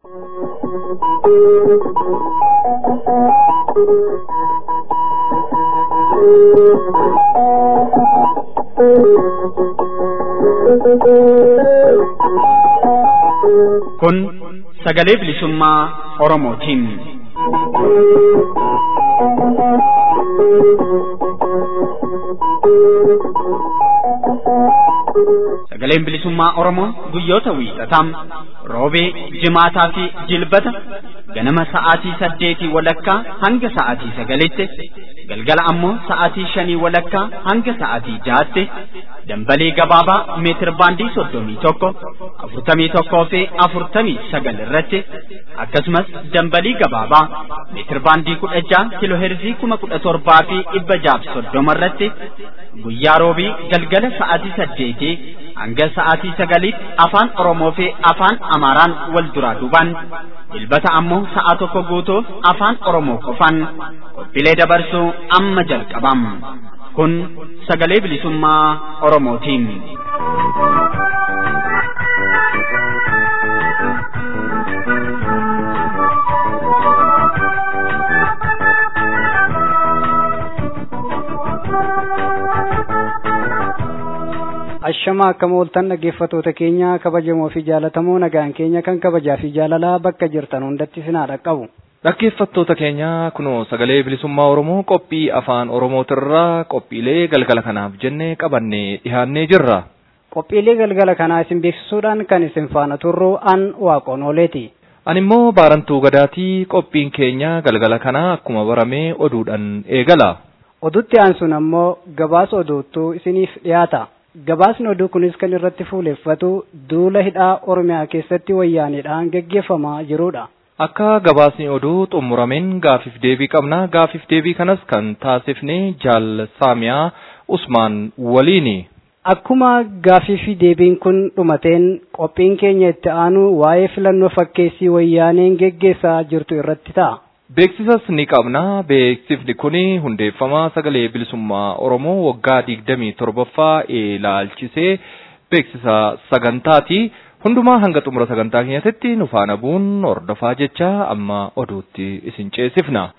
Kun sagalee bilisummaa Oromootiin. Sagaleen bilisummaa Oromoo guyyoota wiixataa roobee, jimaataa fi jilbata ganama sa'aatii saddeetii walakkaa hanga sa'aatii sagalitti galgala ammoo sa'aatii shanii walakkaa hanga sa'aatii jaatti dambalee gabaabaa meetir baandii soddomii tokko afurtamii tokkoo fi afurtamii sagal irratti akkasumas dambalii gabaabaa meetir baandii kudha jaha kiloo heerzii kuma kudha torbaa fi dhibba jaaf soddoma irratti guyyaa roobii galgala sa'aatii saddeetii hanga sa'aatii sagaliitti afaan Oromoo fi afaan Amaaraan wal duraa duubaan dilbata ammoo sa'a tokko guutuuf afaan Oromoo qofaan qophiilee dabarsuu amma jalqabam. Kun sagalee bilisummaa Oromootiin. Ashamaa akkam ooltan dhaggeeffatoota keenya kabajamoo fi jaalatamoo nagaan keenya kan kabajaa fi jaalalaa bakka jirtan hundatti sinaa dhaqqabu. Dhaggeeffattoota keenya kunoo sagalee bilisummaa Oromoo qophii afaan Oromootirraa qophiilee galgala kanaaf jennee qabannee dhiyaannee jirra. Qophiilee galgala kanaa isin beeksisuudhaan kan isin faana turru an waaqoon ooleeti. Ani immoo baarantuu gadaatii qophiin keenya galgala kanaa akkuma baramee oduudhaan eegala. Oduutti aansuun ammoo gabaasa oduuttuu isiniif dhiyaata. Gabaasni oduu kunis kan irratti fuuleffatu duula hidhaa Oromiyaa keessatti wayyaaneedhaan geggeeffamaa jirudha. Akka gabaasni oduu xumurameen gaafiif deebii qabna. Gaafiif deebii kanas kan taasifne jaal Saamiyaa Usmaan waliini. Akkuma gaafii fi deebiin kun dhumateen qophiin keenya itti aanu waa'ee filannoo fakkeessii wayyaaneen geggeessaa jirtu irratti ta'a. Beeksisas ni qabna. Beeksifni kun hundeeffama sagalee bilisummaa Oromoo waggaa digdamii torbaffaa ilaalchisee beeksisa sagantaati. Hundumaa hanga xumura sagantaa keenyatti nu faana bu'uun hordofaa jecha amma oduutti isin ceesifna.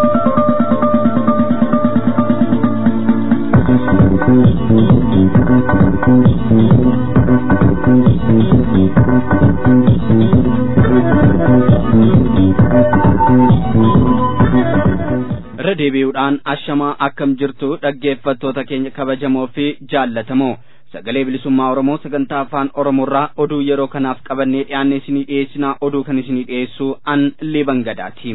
irra deebi'uudhaan ashamaa akkam jirtu dhaggeeffattoota keenya kabajamoo fi jaallatamoo sagalee bilisummaa oromoo sagantaa afaan oromoorraa oduu yeroo kanaaf qabannee dhiyaanne isinii dhiyeessinaa oduu kan isinii dhiyeessu an liban gadaati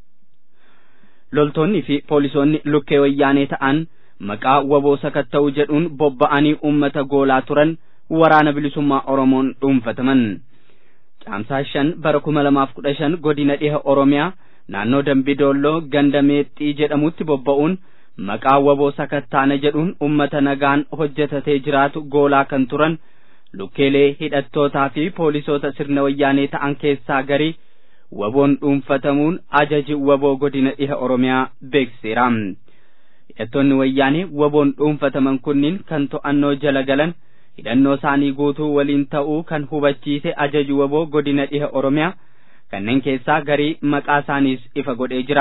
loltoonni fi poolisoonni lukkee wayyaanee ta'an maqaa waboo sakatta'uu jedhuun bobba'anii ummata goolaa turan waraana bilisummaa oromoon dhuunfataman caamsaa shan bara kuma lamaaf kudha shan godina dhiha oromiyaa naannoo dambidolloo ganda meexxii jedhamutti bobba'uun maqaa waboo sakattaana jedhuun ummata nagaan hojjetatee jiraatu goolaa kan turan lukkeelee hidhattootaa fi poolisoota sirna wayyaanee ta'an keessaa garii waboon dhuunfatamuun ajaji waboo godina dhiha oromiyaa beeksiseera hidhattoonni wayyaanee waboon dhuunfataman kunniin kan to'annoo jala galan hidhannoo isaanii guutuu waliin ta'uu kan hubachiise ajaji waboo godina dhiha oromiyaa kanneen keessaa garii maqaa isaaniis ifa godhee jira.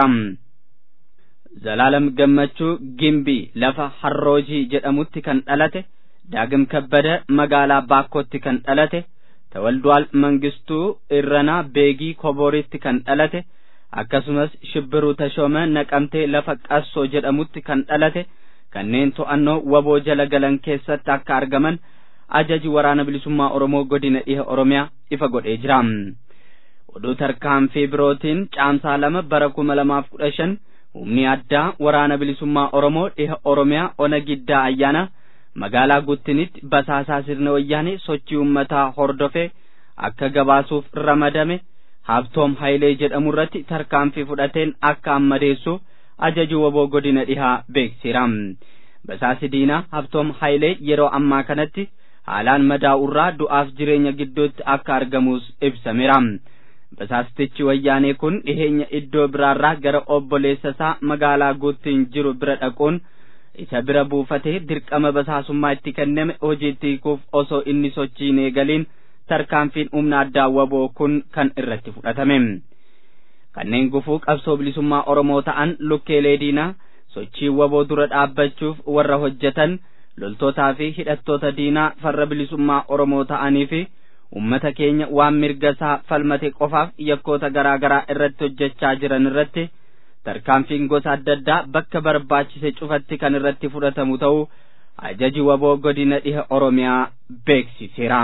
Zalaalam Gammachuu Gimbii lafa Harroojii jedhamutti kan dhalate, Daagim Kabbada magaalaa Baakkootti kan dhalate, Tawalduwaal Mangistuu Irranaa Beegii Koboritti kan dhalate, akkasumas Shibbiruu Tashooma Naqamtee lafa Qassoo jedhamutti kan dhalate, kanneen to'annoo waboo jala galan keessatti akka argaman ajaji waraana bilisummaa Oromoo godina dhiha Oromiyaa ifa godhee jira. oduu tarkaanfii birootiin caamsaa lama bara kuma lamaaf kudha shan humni addaa waraana bilisummaa oromoo dhiha oromiyaa ona giddaa ayyaana magaalaa guttinitti basaasaa sirna wayyaanee sochii ummataa hordofe akka gabaasuuf ramadame habtoom hayilee jedhamu irratti tarkaanfii fudhateen akka ammadeessu ajaju waboo godina dhihaa beeksiseera basaasi diinaa habtoom hayilee yeroo ammaa kanatti haalaan madaa'urraa du'aaf jireenya gidduutti akka argamus ibsameera. Basaastichi wayyaanee kun dhiheenya iddoo biraarraa gara obboleessa isaa magaalaa guuttiin jiru bira dhaquun isa bira buufatee dirqama basaasummaa itti kenname hojiitti hiikuuf osoo inni sochiin eegaliin tarkaanfiin humna addaa waboo kun kan irratti fudhatame. Kanneen gufuu qabsoo bilisummaa Oromoo ta'an lukkeelee diinaa sochii waboo dura dhaabbachuuf warra hojjetan loltootaa fi hidhattoota diinaa farra bilisummaa Oromoo ta'anii fi ummata keenya waan mirga isaa falmate qofaaf yakkoota garaa garaa irratti hojjechaa jiran irratti tarkaanfiin gosa adda addaa bakka barbaachise cufatti kan irratti fudhatamu ta'uu ajaji waboo godina dhiha Oromiyaa beeksiseera.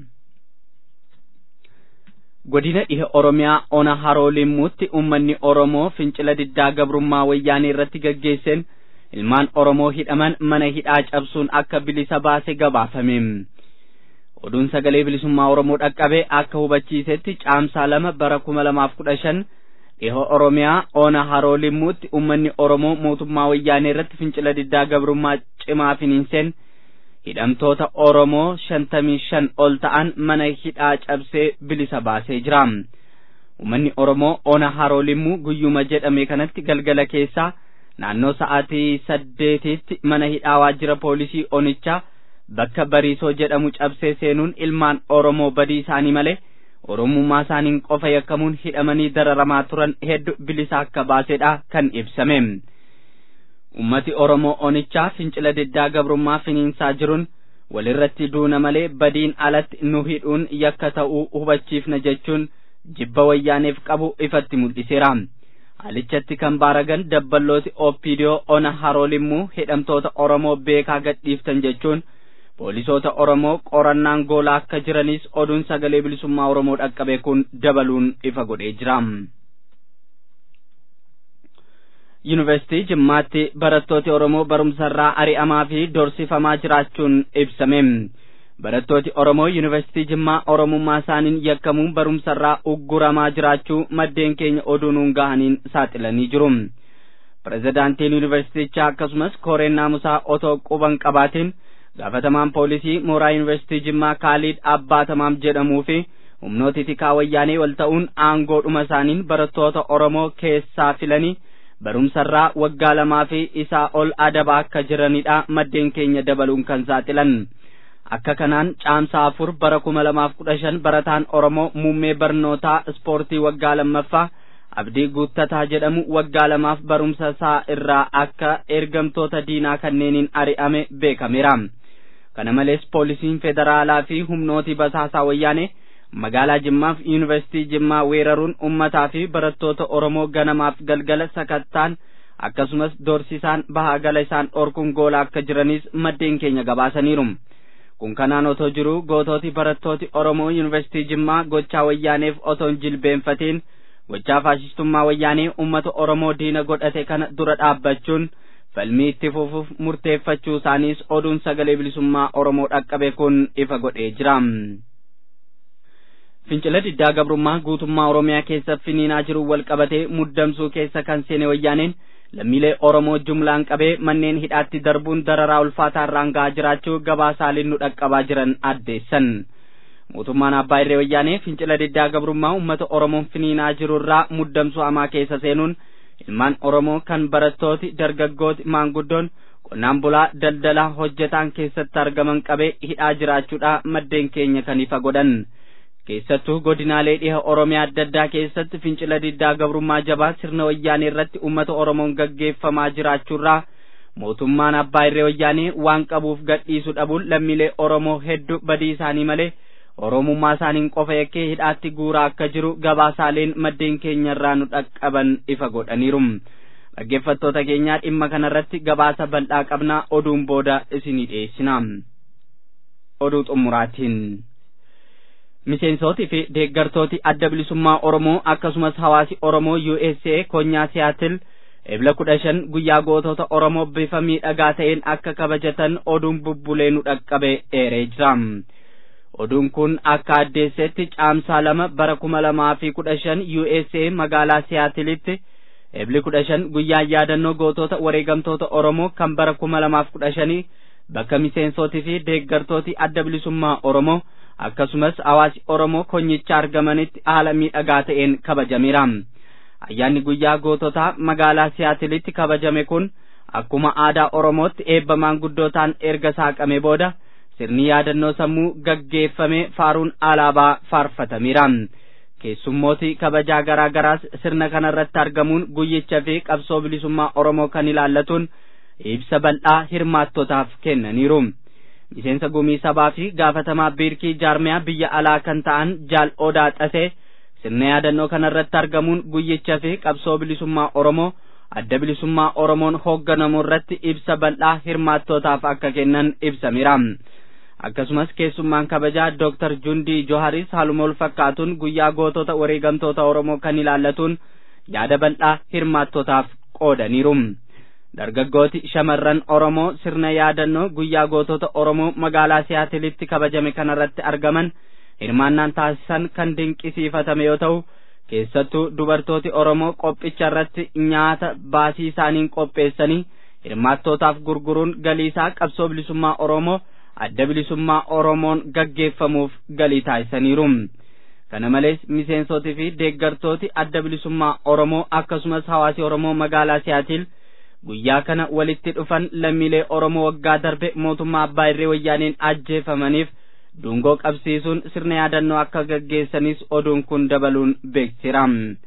Godina dhiha Oromiyaa ona haroo limmuutti uummanni Oromoo fincila diddaa gabrummaa wayyaanee irratti gaggeesseen ilmaan Oromoo hidhaman mana hidhaa cabsuun akka bilisa baase gabaafame. Oduun sagalee bilisummaa Oromoo dhaqqabe akka hubachiisetti caamsaa lama bara kuma lamaaf kudha shan dhiha Oromiyaa ona haroo limmuutti uummanni Oromoo mootummaa wayyaanee irratti fincila diddaa gabrummaa cimaa finiinseen hidhamtoota Oromoo shantamii shan ol ta'an mana hidhaa cabsee bilisa baasee jira. Uummanni Oromoo ona haroo limmuu guyyuma jedhame kanatti galgala keessaa naannoo sa'aatii saddeetitti mana hidhaa waajjira poolisii onichaa bakka bariisoo jedhamu cabsee seenuun ilmaan Oromoo badii isaanii malee Oromummaa isaaniin qofa yakkamuun hidhamanii dararamaa turan hedduu bilisa akka baasedha kan ibsame. Ummati Oromoo onichaa fincila diddaa gabrummaa finiinsaa jiruun walirratti duuna malee badiin alatti nu hidhuun yakka ta'uu hubachiifna jechuun jibba wayyaaneef qabu ifatti mul'iseera. Haalichatti kan baaragan dabballooti Ooppiidiyoo ona haroo limmuu hidhamtoota Oromoo beekaa gadhiiftan jechuun poolisoota Oromoo qorannaan goolaa akka jiranis oduun sagalee bilisummaa Oromoo dhaqqabe kun dabaluun ifa godhee jira. Yuunivarsiitii Jimmaatti barattooti Oromoo barumsarraa ari'amaa fi dorsifamaa jiraachuun ibsame. Barattooti Oromoo Yuunivarsiitii Jimmaa Oromummaa isaaniin yakkamuun barumsarraa ugguramaa jiraachuu maddeen keenya oduu nuun gahaniin saaxilanii jiru. Pirezidaantiin Yuunivarsiitichaa akkasumas kooreen naamusaa otoo quban qabaatiin gaafatamaan poolisii mooraa Yuunivarsiitii Jimmaa Kaaliid Abbaatamaam jedhamuu fi humnooti tikaa wayyaanee wal ta'uun aangoodhuma isaaniin barattoota Oromoo keessaa filanii barumsarraa waggaa lamaa fi isaa ol adaba akka jiranidha maddeen keenya dabaluun kan saaxilan. Akka kanaan caamsaa afur bara kuma lamaaf kudha shan barataan Oromoo muummee barnootaa ispoortii waggaa lammaffaa abdii guuttataa jedhamu waggaa lamaaf barumsa isaa irraa akka ergamtoota diinaa kanneeniin ari'ame beekameera. Kana malees poolisiin federaalaa fi humnooti basaasaa wayyaanee magaalaa Jimmaa fi Yuunivarsiitii Jimmaa weeraruun ummataa fi barattoota Oromoo ganamaaf galgala sakattaan akkasumas dorsisaan bahaa gala isaan dhorkuun goolaa akka jiranis maddeen keenya gabaasaniiru. Kun kanaan otoo jiru gootooti barattooti Oromoo Yuunivarsiitii Jimmaa gochaa wayyaaneef otoo hin jilbeenfatiin gochaa faashistummaa wayyaanee uummata Oromoo diina godhate kana dura dhaabbachuun falmii itti fufuuf murteeffachuu isaaniis oduun sagalee bilisummaa Oromoo dhaqqabe kun ifa godhee jira. Fincila diddaa gabrummaa guutummaa Oromiyaa keessa finiinaa jiru wal qabatee muddamsuu keessa kan seene wayyaaneen lammiilee Oromoo jumlaan qabee manneen hidhaatti darbuun dararaa ulfaataa irraan gahaa jiraachuu gabaasaaleen nu dhaqqabaa jiran addeessan. Mootummaan Abbaa Irree Wayyaanee fincila diddaa gabrummaa uummata Oromoon finiinaa jiru irraa muddamsuu hamaa keessa seenuun ilmaan Oromoo kan barattooti, dargaggooti, maanguddoon, qonnaan bulaa, daldalaa, hojjetaan keessatti argaman qabee hidhaa jiraachuudha maddeen keenya kan ifa godhan. keessattuu godinaalee dhiha oromiyaa adda addaa keessatti fincila diddaa gabrummaa jabaa sirna wayyaanee irratti uummata oromoon gaggeeffamaa jiraachuurraa mootummaan abbaa irree wayyaanee waan qabuuf gadhiisu dhabuun lammiilee oromoo hedduu badii isaanii malee oromummaa isaaniin qofa yakkee hidhaatti guuraa akka jiru gabaasaaleen maddeen keenyarraa nu dhaqqaban ifa godhaniiru dhaggeeffattoota keenyaa dhimma kanarratti gabaasa bal'aa qabnaa oduun booda isinii dhiyeessina oduu xumuraatiin. miseensootii fi deeggartooti adda bilisummaa Oromoo akkasumas hawaasi Oromoo USA konyaa siyaatil ebla kudha shan guyyaa gootota Oromoo bifa miidhagaa ta'een akka kabajatan oduun bubbulee nu dhaqqabe eeree jira. Oduun kun akka addeessetti caamsaa lama bara kuma lamaa fi kudha shan USA magaalaa siyaatilitti ebli kudha shan guyyaa yaadannoo gootota wareegamtoota Oromoo kan bara kuma lamaaf kudha shanii bakka miseensootii fi deeggartooti adda bilisummaa Oromoo akkasumas hawaasi Oromoo konyicha argamanitti haala miidhagaa ta'een kabajameera. Ayyaanni guyyaa goototaa magaalaa Siyaatilitti kabajame kun akkuma aadaa Oromootti eebba maanguddootaan erga saaqame booda sirni yaadannoo sammuu gaggeeffame faaruun alaabaa faarfatameera. keessummooti kabajaa garaa garaas sirna kanarratti argamuun guyyicha fi qabsoo bilisummaa Oromoo kan ilaallatuun ibsa bal'aa hirmaattotaaf kennaniiru. Miseensa gumii sabaa fi gaafatamaa biirkii jaarmiyaa biyya alaa kan ta'an jaal odaa xasee sirna yaadannoo kanarratti argamuun guyyicha fi qabsoo bilisummaa Oromoo adda bilisummaa Oromoon hoogganamu irratti ibsa bal'aa hirmaattootaaf akka kennan ibsameera. akkasumas keessummaan kabajaa Dr. Jundii Joharis haaluma wal fakkaatuun guyyaa gootota wareegamtoota Oromoo kan ilaallatuun yaada bal'aa hirmaattootaaf qoodaniiru. Dargaggooti shamarran Oromoo sirna yaadannoo guyyaa gootota Oromoo magaalaa Siyaatilitti kabajame kanarratti argaman hirmaannaan taasisan kan dinqisiifatame yoo ta'u keessattuu dubartooti Oromoo qophicha irratti nyaata baasii isaaniin qopheessanii hirmaattootaaf gurguruun galiisaa qabsoo bilisummaa Oromoo adda bilisummaa Oromoon gaggeeffamuuf galii taasisaniiru. Kana malees miseensotii fi deeggartooti adda bilisummaa Oromoo akkasumas hawaasi Oromoo magaalaa Siyaatil guyyaa kana walitti dhufan lammiilee Oromoo waggaa darbe mootummaa Abbaa Irree Wayyaaniin ajjeefamaniif dungoo qabsiisuun sirna yaadannoo akka gaggeessanis oduun kun dabaluun beeksiseera.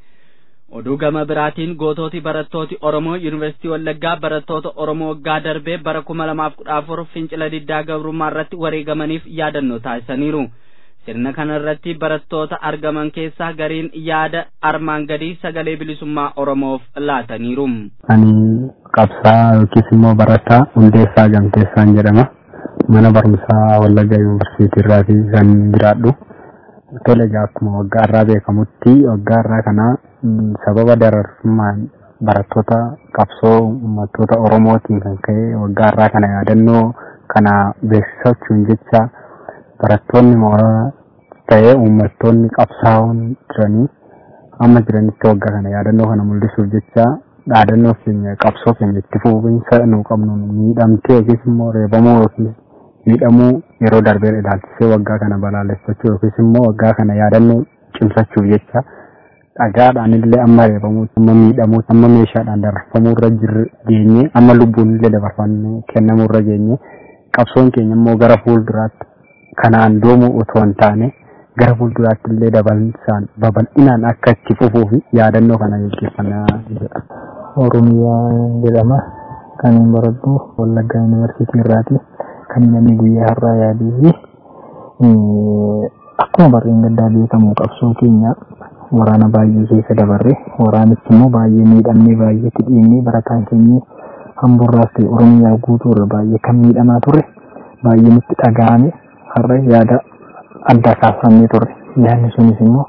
oduu gama biraatiin gootooti barattooti Oromoo Yuunivarsiitii Wallaggaa barattoota Oromoo waggaa darbee bara kuma lamaaf kudha afur fincila diddaa gabrummaa irratti wareegamaniif yaadannoo taasisaniiru. Sirna kana irratti barattoota argaman keessaa gariin yaada armaan gadii sagalee bilisummaa Oromoof laataniiru. Ani qabsaa yookiis immoo barataa hundeessaa gamteessaan jedhama. Mana barumsaa Wallaggaa Yuunivarsiitii irraati kan jiraadhu. Tole egaa akkuma waggaa irraa beekamutti waggaa irraa kana sababa dararummaan barattoota qabsoo uummattoota Oromootiin kan ka'e waggaa irraa kana yaadannoo kana beeksisachuun jecha barattoonni mooraa ta'ee uummattoonni qabsaa'oon jiranii amma jiranitti waggaa kana yaadannoo kana mul'isuuf jecha yaadannoo keenya qabsoo keenya itti fufinsa nu qabnu miidhamtee yookiis immoo reebamuu yookiis miidhamuu yeroo darbee ilaalchisee waggaa kana balaaleffachuu yookiis immoo waggaa kana yaadannoo cimsachuuf jecha dhagaadhaan illee amma reebamuu amma miidhamuu amma meeshaadhaan dabarfamuu irra jirre geenye amma lubbuun illee dabarfamee kennamuu irra geenye qabsoon keenya immoo gara fuulduraatti kanaan doomuu otoo hin taane gara fuulduraatti illee dabalsaan babal'inaan akka itti fufuu fi yaadannoo kana gaggeeffannaa jedha. Oromiyaa jedhama. Kan hin baradhu Wallaggaa Yuunivarsiitii irraati. Kan namni guyyaa har'aa yaaduu fi akkuma barreen gaddaa beekamu qabsoo keenya waraana baay'ee keessa dabarre waraanichi immoo baay'ee miidhamnee baay'eetti dhiinnee barataan keenya hamburraas ta'e Oromiyaa guutuu irra baay'ee kan miidhamaa turre baay'ee nutti dhaga'ame har'a yaada addaa kaafannee turre yaadni sunis immoo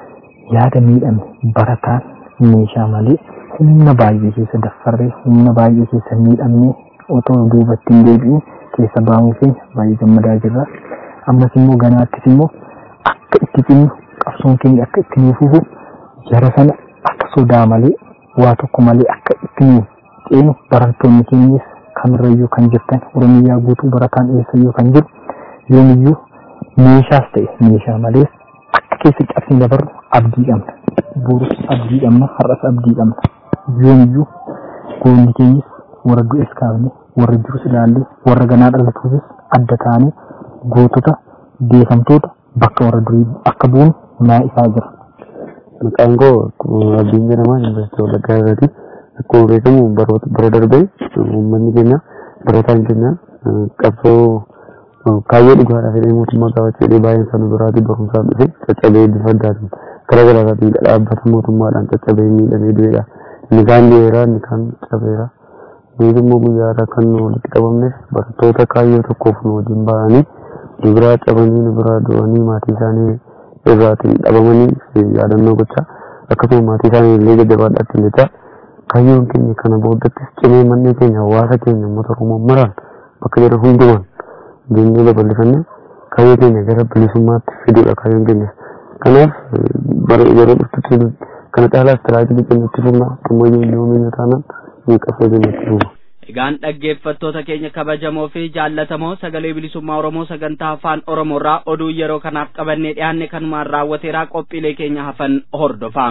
yaada miidhame barataan meeshaa malee humna baay'ee keessa daffarree humna baay'ee keessa miidhamnee otoo duubatti hin deebi'in keessa baamuu keenya baay'ee gammadaa jirra. Ammas immoo ganaattis immoo akka itti cimnu qabsoon keenya akka itti nuuf fufu jara sana akka sodaa malee waa tokko malee akka itti nuuf ceenu barattoonni keenyas kamirrayyuu kan jirtan Oromiyaa guutuu barataan eessayyuu kan jiru yoomiyyuu meeshaas ta'e meeshaa malees akka keessa cabsii dabarru abdii qabna. Borus abdii qabna har'as abdii qabna. Yoomiyyuu goonni keenyas warra du'es kaafne warra jirus ilaalle warra ganaa dhalatuufis adda taanee gootota beekamtoota bakka warra durii akka bu'uun naa ifaa jira. Maqaan koo Abdiin jedhama Yuunivarsiitii Wallaggaa irraati. Akkuma beekamu bara darbee uummanni keenya barataan keenya qabsoo kaayyoo dhugaadhaaf jedhee mootummaa gaafachuu jedhee baay'een isaanii biraatii barumsaan dhufe caccabee bifa addaatiin karaa garaagaraatiin dhaabbata mootummaadhaan caccabee miidhamee du'eedha. Inni kaan du'eera inni kaan cabeera. Nuti immoo guyyaa irraa kan nu walitti qabamneef barattoota kaayyoo tokkoof nu wajjin ba'anii nu biraa cabanii nu biraa du'anii maatii isaanii irraatiin dhabamanii yaadannoo gochaa akkasuma maatii isaanii illee jajjabaadhaatti jecha kaayyoon keenya kana booddattis cimee mannee keenya hawaasa keenya uummata Oromoo maraan bakka jedhan hundumaan deemnee babal'ifannee kaayyoo keenya gara bilisummaatti fiduudha kaayyoon keenya. Kanaaf yeroo dhuftutti kana caalaa istiraatiijii keenya itti fufna ammayyuu illee oomisha taanaan ni qabsoo keenya itti fufna. Egaan dhaggeeffattoota keenya kabajamoo fi jaallatamoo sagalee bilisummaa Oromoo sagantaa afaan Oromoo irraa oduu yeroo kanaaf qabannee dhiyaanne kanumaan raawwateeraa qophiilee keenya hafan hordofaa.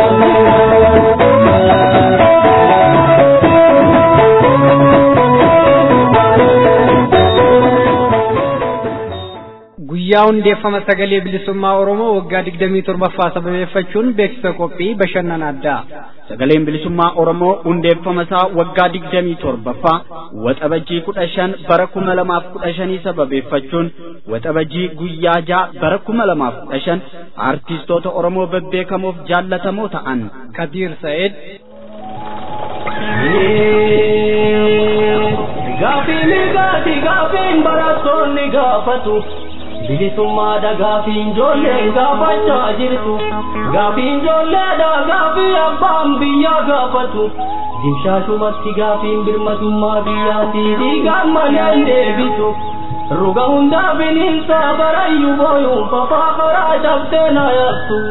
guyyaa hundeeffama sagalee bilisummaa oromoo waggaa digdamii torbaffaa sababeeffachuun beeksisa qophii bashannana addaa sagaleen bilisummaa oromoo hundeeffama isaa waggaa digdamii torbaffaa waxabajjii kudha shan bara kuma lamaaf kudha shanii sababeeffachuun waxabajjii guyyaa jaa bara kuma lamaaf kudha shan aartistoota oromoo bebbeekamoof jaallatamoo ta'an kadiir sa'id Gaafiin gaati gaafiin barattoonni gaafatu bilisummaadha gaafiin ijoolleen gaafachaa jirtu gaafiin ijoolleedha gaafii abbaan biyyaa gaafatu dimshaashumatti gaafiin birmadummaa biyyaatii dhiigaan maleen deebisu ruga hundaa bineensa barayyuu booyuun fafaa karaa cabsee na yaattu.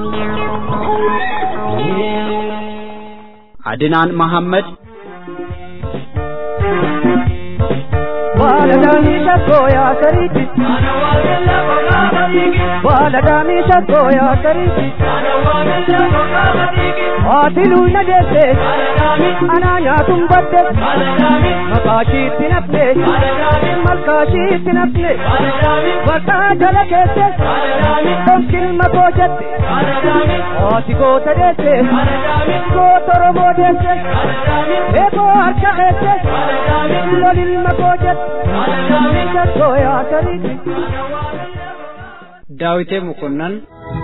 adinaan mahammad Baladani shakko ya kariti Baladani shakko ya kariti Atilu na dese Ananya tumbate Makashi tinapne Malkashi tinapne Wata jala kese Tomkil makojate Ati gota dese Gota romo dese Eko harka ese Lolil makojate daawitee mukunnan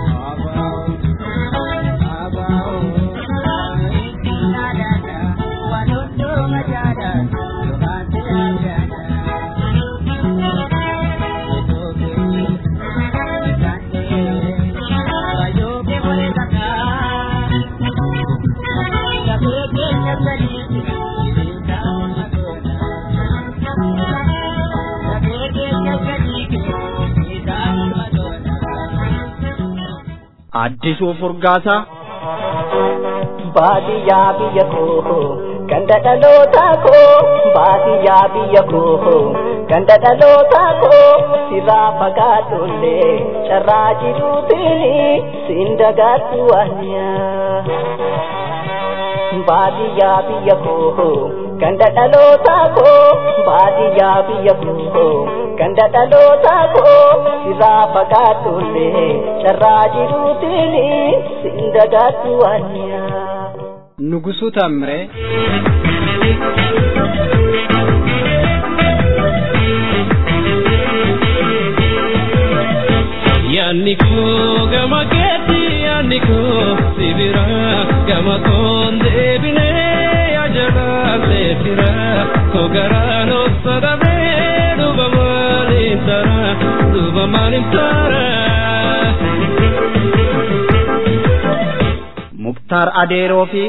addisuu furgaasaa baadiyyaa biyya koo ganda dhalootaa koo baadiyyaa biyya koo ganda dhalootaa koo sirraa fagaadhullee carraa jiruutiin siin dagaattu waanyaa baadiyyaa biyya koo ganda dhalootaa koo baadiyyaa biyya koo ganda dhalootaa koo sirraa fagaadhullee carraa jiruutiin siin dagaattu waanyaa. nugusuu taammiree Yaanni koo gama keetti yaanni koo sibira gama koon deebinee ajalaalee fira koo garaan obsadamee duuba maaliin tara duuba maaliin tara. muktaar adeeroo fi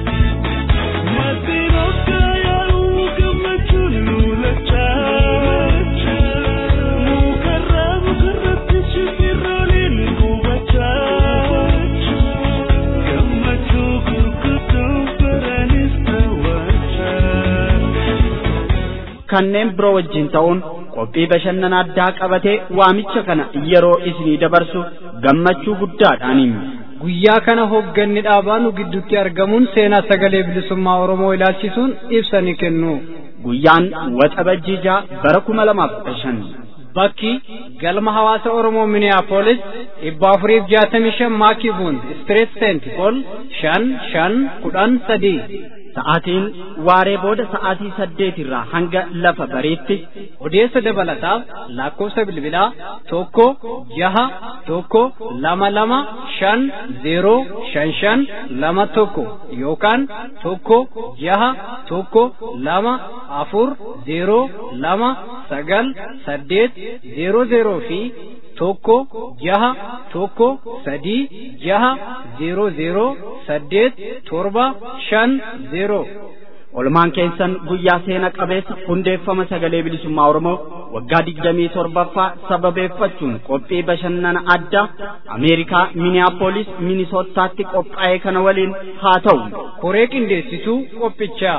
kanneen biroo wajjin ta'uun qophii bashannana addaa qabatee waamicha kana yeroo isinii dabarsu gammachuu guddaadhaaniin. guyyaa kana hogganni dhaabaa nu gidduutti argamuun seenaa sagalee bilisummaa oromoo ilaalchisuun ibsa ni kennu guyyaan waxabajjii jaa bara kuma lamaaf kudha shan bakki galma hawaasa oromoo miniyaapolis dhibba afuriif jaatamii shan maakibuun istireet seent pol shan shan kudhan sadii sa'aatiin waaree booda sa'aatii saddeet irraa hanga lafa bariitti odeessa dabalataaf lakkoofsa bilbilaa tokko jaha tokko lama lama shan zeeroo shan shan lama tokko yookaan tokko jaha tokko lama afur zeeroo lama sagal saddeet zeeroo zeeroo fi tokko jaha tokko sadii jaha zeeroo zeeroo saddeet torba shan zeeroo Olmaan keessan guyyaa seena qabeessa hundeeffama sagalee bilisummaa Oromoo waggaa digdamii torbaffaa sababeeffachuun qophii bashannana addaa Ameerikaa Miniyaapolis Minisootaatti qophaa'e kana waliin haa ta'u. koree qindeessituu qophichaa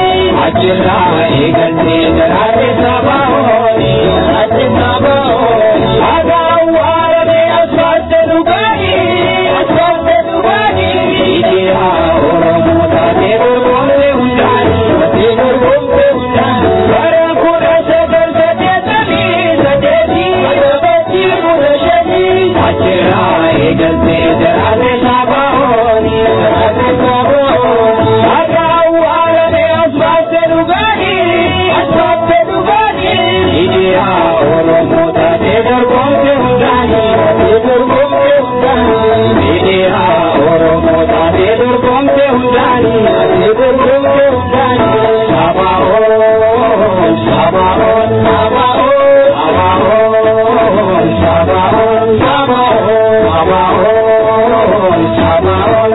Achirraa eegaltee daraaree sabaa oolii, achirraa ba'oo. dorgomte hundani ate dorgomte hundani Media Oromo ate dorgomte hundani ate dorgomte hundani Sabaon Sabaon Sabaon Sabaon Sabaon Sabaon Sabaon Sabaon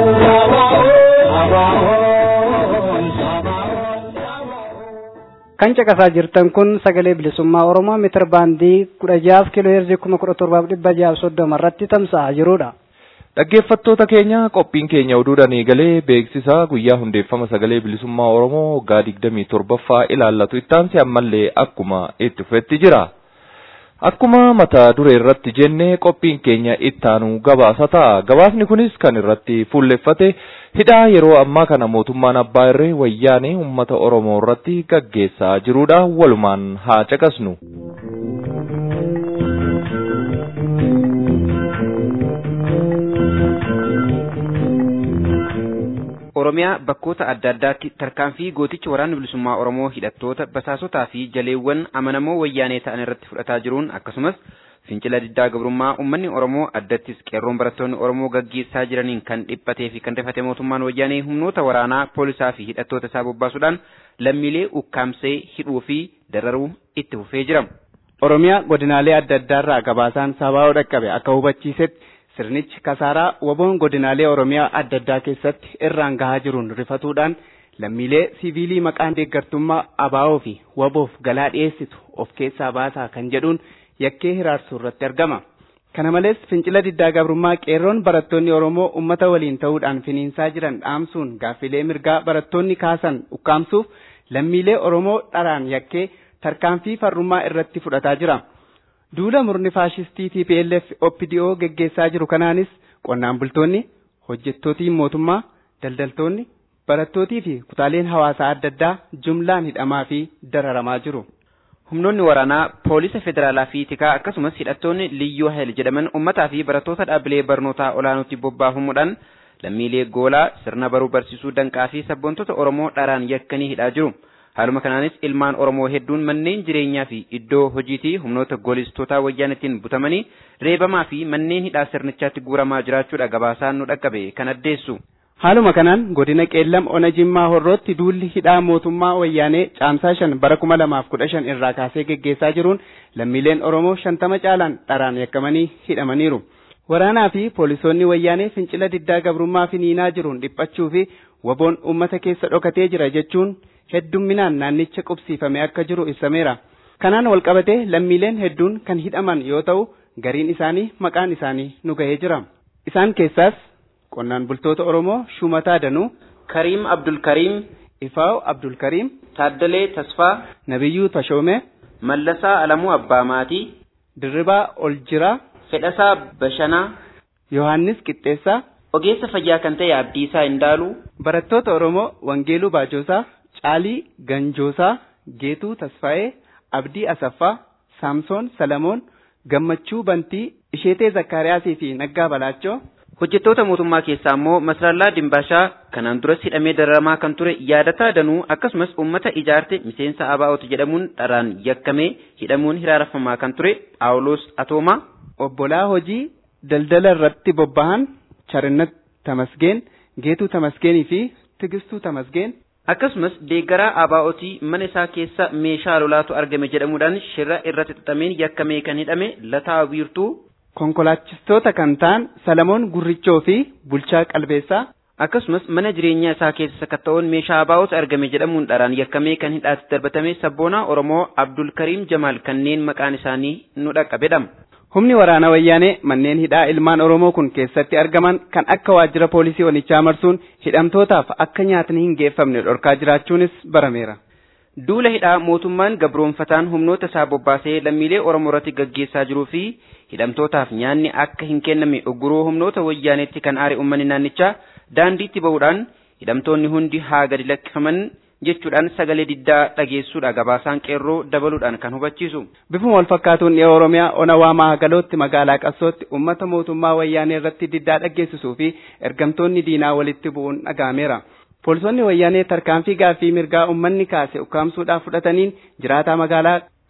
Sabaon Sabaon kan caqasaa jirtan kun sagalee bilisummaa oromoo mitir baandii kudha jaaf kiiloo heerzii kuma kudha torbaaf dhibba jaaf soddoma irratti tamsa'aa jirudha. Dhaggeeffattoota keenya qophiin keenya oduudhaan eegalee beeksisa guyyaa hundeeffama sagalee bilisummaa Oromoo waggaa digdamii torbaffaa ilaallatu ittaansi ammallee akkuma itti fufetti jira. Akkuma mata duree irratti jenne qophiin keenya ittaanu gabaasa ta'a. Gabaasni kunis kan irratti fuulleffate hidhaa yeroo ammaa kana mootummaan abbaa irree wayyaanee uummata Oromoo irratti gaggeessaa jirudha. Walumaan haa caqasnu. Oromiyaa bakkoota adda addaatti tarkaanfii gootichi waraana bilisummaa Oromoo hidhattoota basaasotaa fi jaleewwan amanamoo wayyaanee ta'an irratti fudhataa jiruun akkasumas fincila diddaa gabrummaa uummanni Oromoo addattis qeerroon barattoonni Oromoo gaggeessaa jiraniin kan dhiphatee fi kan rifate mootummaan wayyaanee humnoota waraanaa poolisaa fi hidhattoota isaa bobbaasuudhaan lammiilee ukkaamsee hidhuu fi dararuu itti fufee jira. Oromiyaa godinaalee adda addaarraa gabaasaan sabaa'oo dhaqqabe akka hubachiisetti sirnichi kasaaraa waboon godinaalee Oromiyaa adda addaa keessatti irraan gahaa jiruun rifatuudhaan lammiilee siviilii maqaan deeggartummaa abaa'oo fi waboof galaa dhiyeessitu of keessaa baasaa kan jedhuun yakkee hiraarsuu irratti argama. Kana malees fincila diddaa gabrummaa qeerroon barattoonni Oromoo uummata waliin ta'uudhaan finiinsaa jiran dhaamsuun gaaffilee mirgaa barattoonni kaasan ukkaamsuuf lammiilee Oromoo dharaan yakkee tarkaanfii farrummaa irratti fudhataa jira. Duula murni faashistii TPLF OPDO geggeessaa jiru kanaanis qonnaan bultoonni, hojjettootiin mootummaa, daldaltoonni, barattootii fi kutaaleen hawaasaa adda addaa jumlaan hidhamaa fi dararamaa jiru. Humnoonni waraanaa poolisa federaalaa fi tikaa akkasumas hidhattoonni liyyuu hayil jedhaman uummataa fi barattoota dhaabbilee barnootaa olaanootti bobbaafamuudhaan lammiilee goolaa sirna baruu barsiisuu danqaa fi sabboontota Oromoo dharaan yakkanii hidhaa jiru. Haaluma kanaanis ilmaan Oromoo hedduun manneen jireenyaa fi iddoo hojiitii humnoota goolistootaa wayyaanittiin butamanii reebamaa fi manneen hidhaa sirnichaatti guuramaa jiraachuudha gabaasaan nu dhaqqabe kan addeessu. Haaluma kanaan godina qeellam ona jimmaa horrootti duulli hidhaa mootummaa wayyaanee caamsaa shan bara kuma lamaaf kudha shan irraa kaasee geggeessaa jiruun lammiileen Oromoo shantama caalaan dharaan yakkamanii hidhamaniiru. Waraanaa fi poolisoonni wayyaanee fincila diddaa gabrummaa finiinaa jiruun dhiphachuu fi waboon uummata keessa dhokatee jira jechuun heddumminaan naannicha qubsiifame akka jiru ibsameera. Kanaan walqabatee lammiileen hedduun kan hidhaman yoo ta'u gariin isaanii maqaan isaanii nu gahee jira. Isaan keessaas qonnaan bultoota Oromoo Shumataa Danuu, Kariim Abdulkariim, Ifaaw Abdulkariim, Taaddalee Tasfaa, Nabiyyuu Tashoomee, Mallasaa Alamuu Abbaa Maatii, Dirribaa Oljiraa, Fedhasaa Bashanaa, Yohaannis Qixxeessaa, Ogeessa fayyaa kan ta'e Abdiisaa Indaaluu, barattoota Oromoo Wangeeluu Baajoosaa, Caalii Ganjoosaa, Geetuu Tasfaa'ee, Abdii Asaffaa, Saamsoon Salamoon, Gammachuu Bantii, Isheetee Zakkaariyaasii fi Naggaa Balaachoo. Hojjettoota mootummaa keessaa immoo Masrallaa Dimbaashaa kanaan duras hidhamee dararamaa kan ture yaadataa danuu akkasumas uummata ijaarte miseensa ABO'ti jedhamuun dharaan yakkamee hidhamuun hiraarfamaa kan ture Phaawulos Atoomaa. Obbolaa hojii daldala irratti bobbahan Charinnat Tamasgeen, Geetuu Tamasgeenii fi Tigistuu Tamasgeen. Akkasumas deeggaraa ABO'tii mana isaa keessa meeshaa lolaatu argame jedhamuudhaan shirra irratti xaxameen yakkamee kan hidhame Lataa Wiirtuu. Konkolaachistoota kan ta'an Salamoon Gurrichoo fi Bulchaa Qalbeessaa. Akkasumas mana jireenyaa isaa keessa sakatta'uun meeshaa ABO'tu argame jedhamuun dharaan yakkamee kan hidhaatti darbatame sabboonaa Oromoo Abdul Kariim Jamaal kanneen maqaan isaanii nu dhaqqabedha. Humni waraana wayyaanee manneen hidhaa ilmaan Oromoo kun keessatti argaman kan akka waajjira poolisii onichaa marsuun hidhamtootaaf akka nyaatni hin geeffamne dhorkaa jiraachuunis barameera. Duula hidhaa mootummaan gabroonfataan humnoota isaa bobbaasee lammiilee Oromoo irratti gaggeessaa jiruu fi hidhamtootaaf nyaanni akka hin kennamne ugguruu humnoota wayyaaneetti kan aare uummanni naannichaa daandiitti bahuudhaan hidhamtoonni hundi haa gadi lakkifaman jechuudhaan sagalee diddaa dhageessuudha gabaasaan qeerroo dabaluudhaan kan hubachiisu. Bifuma wal fakkaatuun dhiya Oromiyaa ona waamaa hagalootti magaalaa Qassootti uummata mootummaa wayyaanee irratti diddaa dhageessisuu fi ergamtoonni diinaa walitti bu'uun dhaga'ameera. Poolisoonni wayyaanee tarkaanfii gaaffii mirgaa uummanni kaase ukkaamsuudhaaf fudhataniin jiraataa magaalaa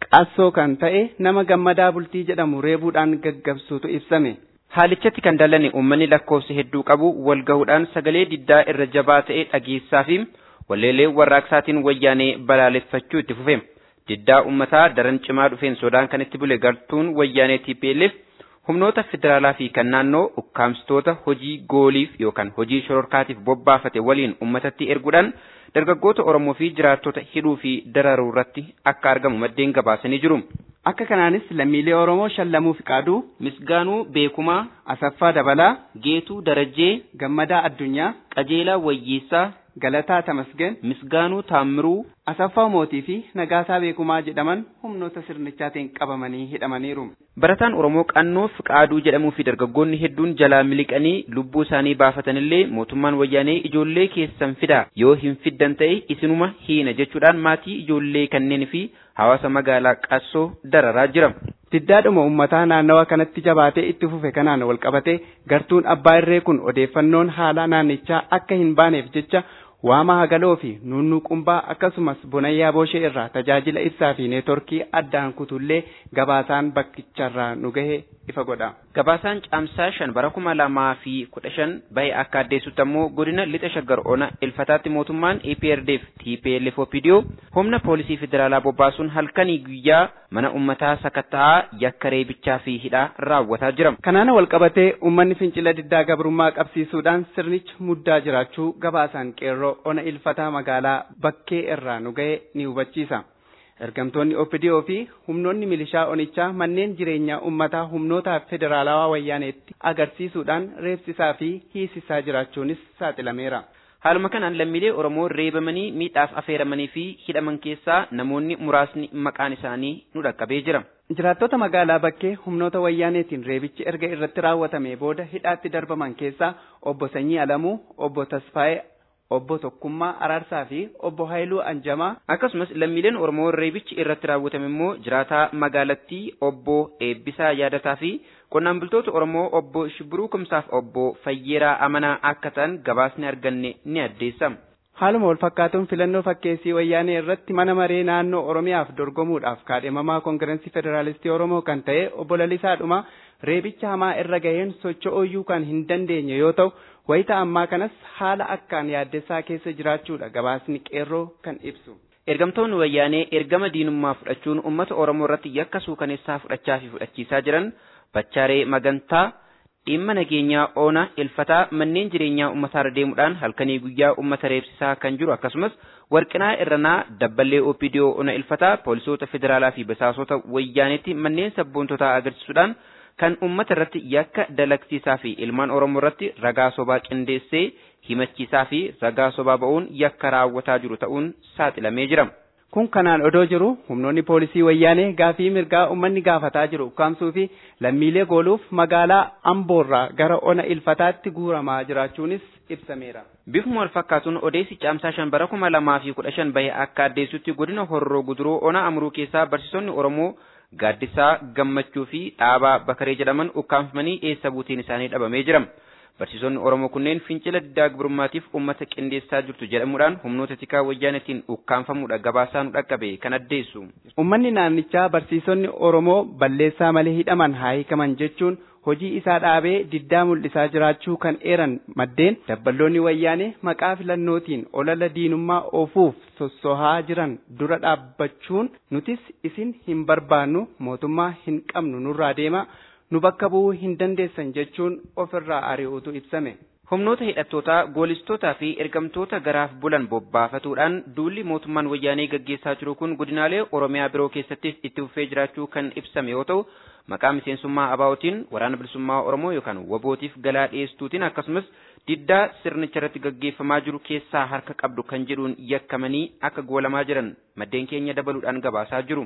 qassoo kan ta'e nama gammadaa bultii jedhamu reebuudhaan gaggabsuutu ibsame. Haalichatti kan dallane uummanni lakkoofsa hedduu qabu wal gahuudhaan sagalee diddaa irra jabaa ta'e dhageessaa fi walleelee warraaqsaatiin wayyaanee balaaleffachuu itti fufe. Diddaa uummataa daran cimaa dhufeen sodaan kan itti bule gartuun wayyaanee TPLF humnoota federaalaa fi kan naannoo ukkaamsitoota hojii gooliif yookaan hojii shororkaatiif bobbaafate waliin uummatatti erguudhaan dargaggoota Oromoo fi jiraattota hidhuu fi dararuu irratti akka argamu maddeen gabaasanii jiru. Akka kanaanis lammiilee Oromoo shallamuu Fiqaaduu, Misgaanuu Beekumaa, Asaffaa Dabalaa, Geetuu Darajjee, Gammadaa Addunyaa, Qajeelaa Wayyeessaa, Galataa Tamasgen, Misgaanuu Taammiruu, Asaffaa Mootii fi Nagaasaa Beekumaa jedhaman humnoota sirnichaatiin qabamanii hidhamaniiru. Barataan Oromoo qannoo Fiqaaduu jedhamuu fi dargaggoonni hedduun jalaa miliqanii lubbuu isaanii baafatanillee mootummaan wayyaanee ijoollee keessan fidaa yoo hin fiddan ta'e isinuma hiina jechuudhaan maatii ijoollee kanneen fi hawaasa magaalaa qassoo dararaa jira. Diddaadhuma uummataa naannawa kanatti jabaatee itti fufe kanaan walqabate gartuun abbaa irree kun odeeffannoon haala naannichaa akka hin baaneef jecha waama hagaloo fi nunnuqumbaa akkasumas bonayyaa booshee irraa tajaajila ibsaa fi neetworkii addaan kutullee gabaasaan bakkicharraa nu gahe ifa godha. Gabaasaan caamsaa shan bara kuma lamaa fi kudha shan bahe akka addeessutti ammoo godina lixa shaggar ona ilfataatti mootummaan EPRDF TPLF OPDO humna poolisii federaalaa bobbaasuun halkanii guyyaa mana ummataa sakatta'aa yakka reebichaa fi hidhaa raawwataa jira. Kanaan walqabatee uummanni fincila diddaa gabrummaa qabsiisuudhaan sirnicha muddaa jiraachuu gabaasaan qeerroo ona ilfataa magaalaa bakkee irraa nu gahe ni hubachiisa. Ergamtoonni OPDO fi humnoonni milishaa onichaa manneen jireenyaa uummataa humnoota federaalawaa wayyaaneetti agarsiisuudhaan reebsisaa fi hiisisaa jiraachuunis saaxilameera. Haaluma kanaan lammiilee Oromoo reebamanii miidhaaf affeeramanii fi hidhaman keessaa namoonni muraasni maqaan isaanii nu dhaqqabee jira. Jiraattota magaalaa bakkee humnoota wayyaaneetiin reebichi erga irratti raawwatame booda hidhaatti darbaman keessaa obbo Sanyii Alamuu, obbo Tasfaayee obbo Tokkummaa Araarsaa fi obbo Haayiluu Anjamaa akkasumas lammiileen Oromoo reebichi irratti raawwatame immoo jiraataa magaalattii obbo Eebbisaa Yaadataa fi qonnaan bultoota Oromoo obbo Shibbiruu Kumsaaf obbo Fayyeeraa Amanaa akka ta'an gabaasni arganne ni addeessa. Haaluma wal fakkaatuun filannoo fakkeessii wayyaanee irratti mana maree naannoo Oromiyaaf dorgomuudhaaf kaadhimamaa koongireensii federaalistii Oromoo kan ta'e obbo Lalisaa Dhumaa reebicha hamaa irra gaheen socho'uu kan hin dandeenye yoo ta'u wayita ammaa kanas haala akkaan yaaddessaa keessa jiraachuudha gabaasni qeerroo kan ibsu. Ergamtoonni wayyaanee ergama diinummaa fudhachuun uummata Oromoo irratti yakka suukaneessaa fudhachaa fi fudhachiisaa jiran Bachaaree Magantaa dhimma nageenyaa oona ilfataa manneen jireenyaa uummataarra deemuudhaan halkanii guyyaa uummata reebsisaa kan jiru akkasumas warqinaa irranaa dabballee OPDO ona ilfataa poolisoota federaalaa fi basaasota wayyaaneetti manneen sabboontotaa agarsiisuudhaan kan uummata irratti yakka dalagsiisaa fi ilmaan Oromoo irratti ragaa sobaa qindeessee himachiisaa fi ragaa sobaa ba'uun yakka raawwataa jiru ta'uun saaxilamee jira. Kun kanaan odoo jiru humnoonni poolisii wayyaanee gaafii mirgaa uummanni gaafataa jiru ukkaamsuu fi lammiilee gooluuf magaalaa Amboorraa gara ona ilfataatti guuramaa jiraachuunis ibsameera. Bifuma wal fakkaatuun odeessi caamsaa shan bara kuma lamaa fi kudha shan bahe akka addeessutti godina horroo guduruu ona amruu keessaa barsiisonni Oromoo gaaddisaa gammachuu fi dhaabaa bakaree jedhaman ukkaamfamanii eessa buuteen isaanii dhabamee jira. Barsiisonni Oromoo kunneen fincila diddaa gabrummaatiif uummata qindeessaa jirtu jedhamuudhaan humnoota tikaa wayyaanetiin ukkaanfamuudha gabaasaa nu dhaqqabe kan addeessu. Uummanni naannichaa barsiisonni Oromoo balleessaa malee hidhaman haa hiikaman jechuun hojii isaa dhaabee diddaa mul'isaa jiraachuu kan eeran maddeen dabballoonni wayyaanee maqaa filannootiin olala diinummaa oofuuf sossohaa jiran dura dhaabbachuun nutis isin hin barbaannu mootummaa hin qabnu nurraa deema. nu bakka bu'uu hin dandeessan jechuun ofirraa ari'uutu ibsame. Humnoota hidhattootaa goolistootaa fi ergamtoota garaaf bulan bobbaafatuudhaan duulli mootummaan wayyaanee gaggeessaa jiru kun godinaalee Oromiyaa biroo keessattis itti fufee jiraachuu kan ibsame yoo ta'u maqaa miseensummaa abaa'otiin waraana bilisummaa Oromoo yookaan wabootiif galaa dhiyeessuutiin akkasumas diddaa sirnicha irratti gaggeeffamaa jiru keessaa harka qabdu kan jedhuun yakkamanii akka goolamaa jiran maddeen keenya dabaluudhaan gabaasaa jiru.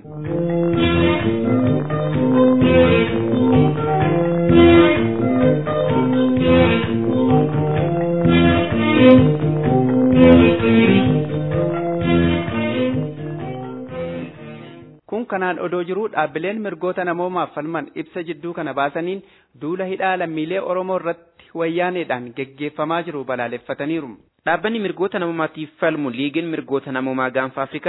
Kun kanaan odoo jiru dhaabbileen mirgoota namoomaaf falman ibsa jidduu kana baasaniin duula hidhaa lammiilee Oromoo irratti wayyaaneedhaan geggeeffamaa jiru balaaleffataniiru. Dhaabbanni mirgoota namoomaatiif falmu liigiin mirgoota namoomaa gaanfa Afrikaa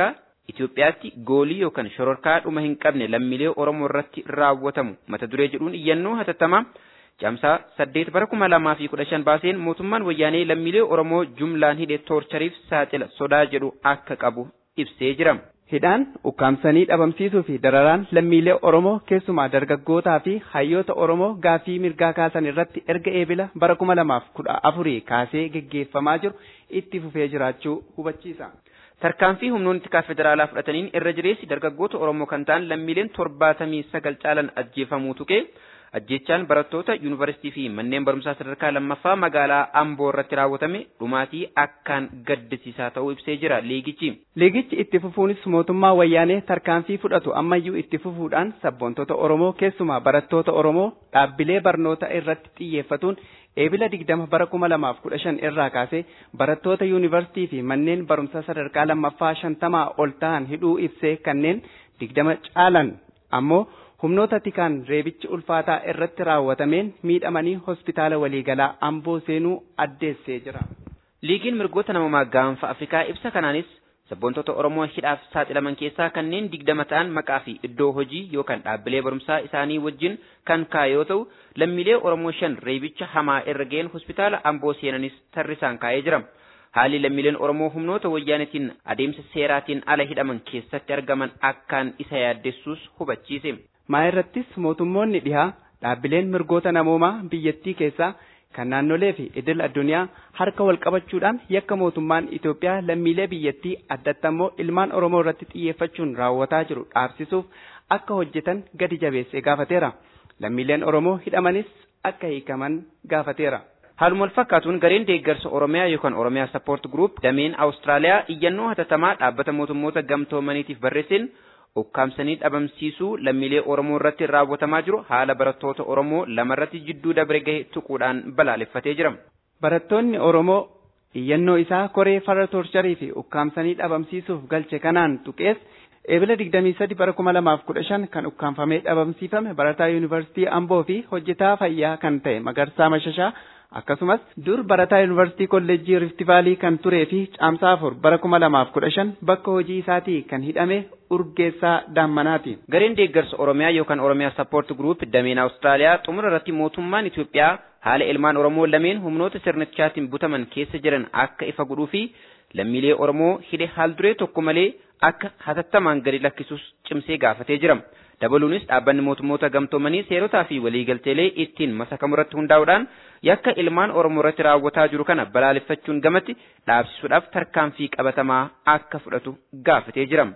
Itoophiyaatti goolii yookaan shororkaa dhuma hin qabne lammiilee Oromoo irratti raawwatamu mata duree jedhuun iyyannoo hatattamaa caamsaa saddeet bara kuma lamaa fi kudha shan baaseen mootummaan wayyaanee lammiilee Oromoo jumlaan hidhe toorchariif saaxila sodaa jedhu akka qabu ibsee jira. Hidhaan ukkaamsanii dhabamsiisuu fi dararaan lammiilee Oromoo keessumaa dargaggootaa fi hayyoota Oromoo gaafii mirgaa kaasan irratti erga eebila bara kuma lamaaf kudha afurii kaasee geggeeffamaa jiru itti fufee jiraachuu hubachiisa. Tarkaanfii humnoonni tikaa federaalaa fudhataniin irra jireessi dargaggoota Oromoo kan ta'an lammiileen torbaatamii sagal caalan ajjeefamuu tuqee ajjechaan barattoota yuunivarsiitii fi manneen barumsaa sadarkaa lammaffaa magaalaa Amboo irratti raawwatame dhumaatii akkaan gaddisiisaa ta'uu ibsee jira liigichi. Liigichi itti fufuunis mootummaa wayyaanee tarkaanfii fudhatu ammayyuu itti fufuudhaan sabboontota Oromoo keessumaa barattoota Oromoo dhaabbilee barnoota irratti xiyyeeffatuun eebila digdama bara kuma lamaaf kudha shan irraa kaasee barattoota yuunivarsiitii fi manneen barumsaa sadarkaa lammaffaa shantamaa ol ta'an hidhuu ibsee kanneen digdama caalan ammoo humnoota tikaan reebichi ulfaataa irratti raawwatameen miidhamanii hospitaala waliigalaa amboo seenuu addeessee jira. Liigiin mirgoota namummaa gaanfa Afrikaa ibsa kanaanis sabboontota Oromoo hidhaaf saaxilaman keessaa kanneen digdama ta'an maqaa fi iddoo hojii yookaan dhaabbilee barumsaa isaanii wajjin kan kaa'e yoo ta'u lammiilee Oromoo shan reebicha hamaa irra ga'een hospitaala amboo seenanis tarrisaan kaa'ee jira. Haalli lammiileen Oromoo humnoota wayyaanetiin adeemsa seeraatiin ala hidhaman keessatti argaman akkaan isa yaaddessuus hubachiise. maa irrattis mootummoonni dhihaa dhaabbileen mirgoota namoomaa biyyattii keessaa kan naannolee fi idil addunyaa harka wal qabachuudhaan yakka mootummaan Itoophiyaa lammiilee biyyattii addatti ammoo ilmaan Oromoo irratti xiyyeeffachuun raawwataa jiru dhaabsisuuf akka hojjetan gadi jabeessee gaafateera. Lammiileen Oromoo hidhamanis akka hiikaman gaafateera. Haaluma wal fakkaatuun gareen deeggarsa Oromiyaa yookaan Oromiyaa Support Group dameen Awustiraaliyaa iyyannoo hatattamaa dhaabbata mootummoota gamtoomaniitiif barreesseen ukkaamsanii dhabamsiisuu lammiilee Oromoo irratti raawwatamaa jiru haala barattoota Oromoo lamarratti jidduu dabre gahe tuquudhaan balaaleffatee jira. Barattoonni Oromoo iyyannoo isaa koree farra toorcharii fi ukkaamsanii dhabamsiisuuf galche kanaan tuqees eebila 23 bara 2015 kan ukkaanfamee dhabamsiifame barataa yuunivarsiitii Amboo fi hojjetaa fayyaa kan ta'e Magarsaa Mashashaa akkasumas dur barataa yuunivarsiitii kolleejjii Riftivaalii kan turee fi caamsaa afur bara kuma lamaaf kudha shan bakka hojii isaatii kan hidhame urgeessaa daammanaati. Gareen deeggarsa Oromiyaa yookaan Oromiyaa Support Group dameen Awustiraaliyaa xumura irratti mootummaan Itoophiyaa haala ilmaan Oromoo lameen humnoota sirnichaatiin butaman keessa jiran akka ifa godhuu fi lammiilee Oromoo hidhe haal duree tokko malee akka hatattamaan gadi lakkisuus cimsee gaafatee jira. dabaluunis dhaabbanni mootummoota gamtoomanii seerotaa fi waliigalteelee ittiin masakamu irratti hundaa'uudhaan yakka ilmaan Oromoo irratti raawwataa jiru kana balaaleffachuun gamatti dhaabsisuudhaaf tarkaanfii qabatamaa akka fudhatu gaafatee jira.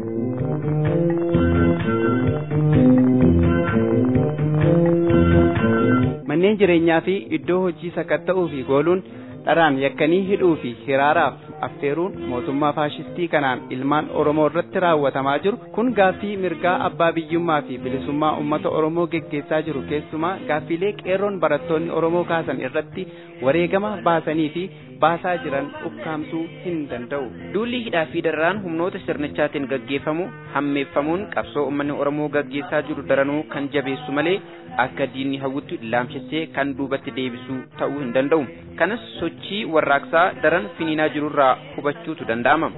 Manneen jireenyaa fi iddoo hojii sakatta'uu fi gooluun dharaan yakkanii hidhuu fi hiraaraaf affeeruun mootummaa faashistii kanaan ilmaan Oromoo irratti raawwatamaa jiru kun gaaffii mirgaa abbaa biyyummaa fi bilisummaa uummata Oromoo geggeessaa jiru keessumaa gaaffiilee qeerroon barattoonni Oromoo kaasan irratti wareegama baasanii fi baasaa jiran ukkaamsuu hin danda'u. Duulli hidhaa fi dararaan humnoota sirnichaatiin gaggeeffamu hammeeffamuun qabsoo uummanni Oromoo gaggeessaa jiru daranuu kan jabeessu malee akka diinni hawwutti laamsessee kan duubatti deebisuu ta'uu hin danda'u. Kanas sochii warraaqsaa daran finiinaa jirurraa hubachuutu danda'ama.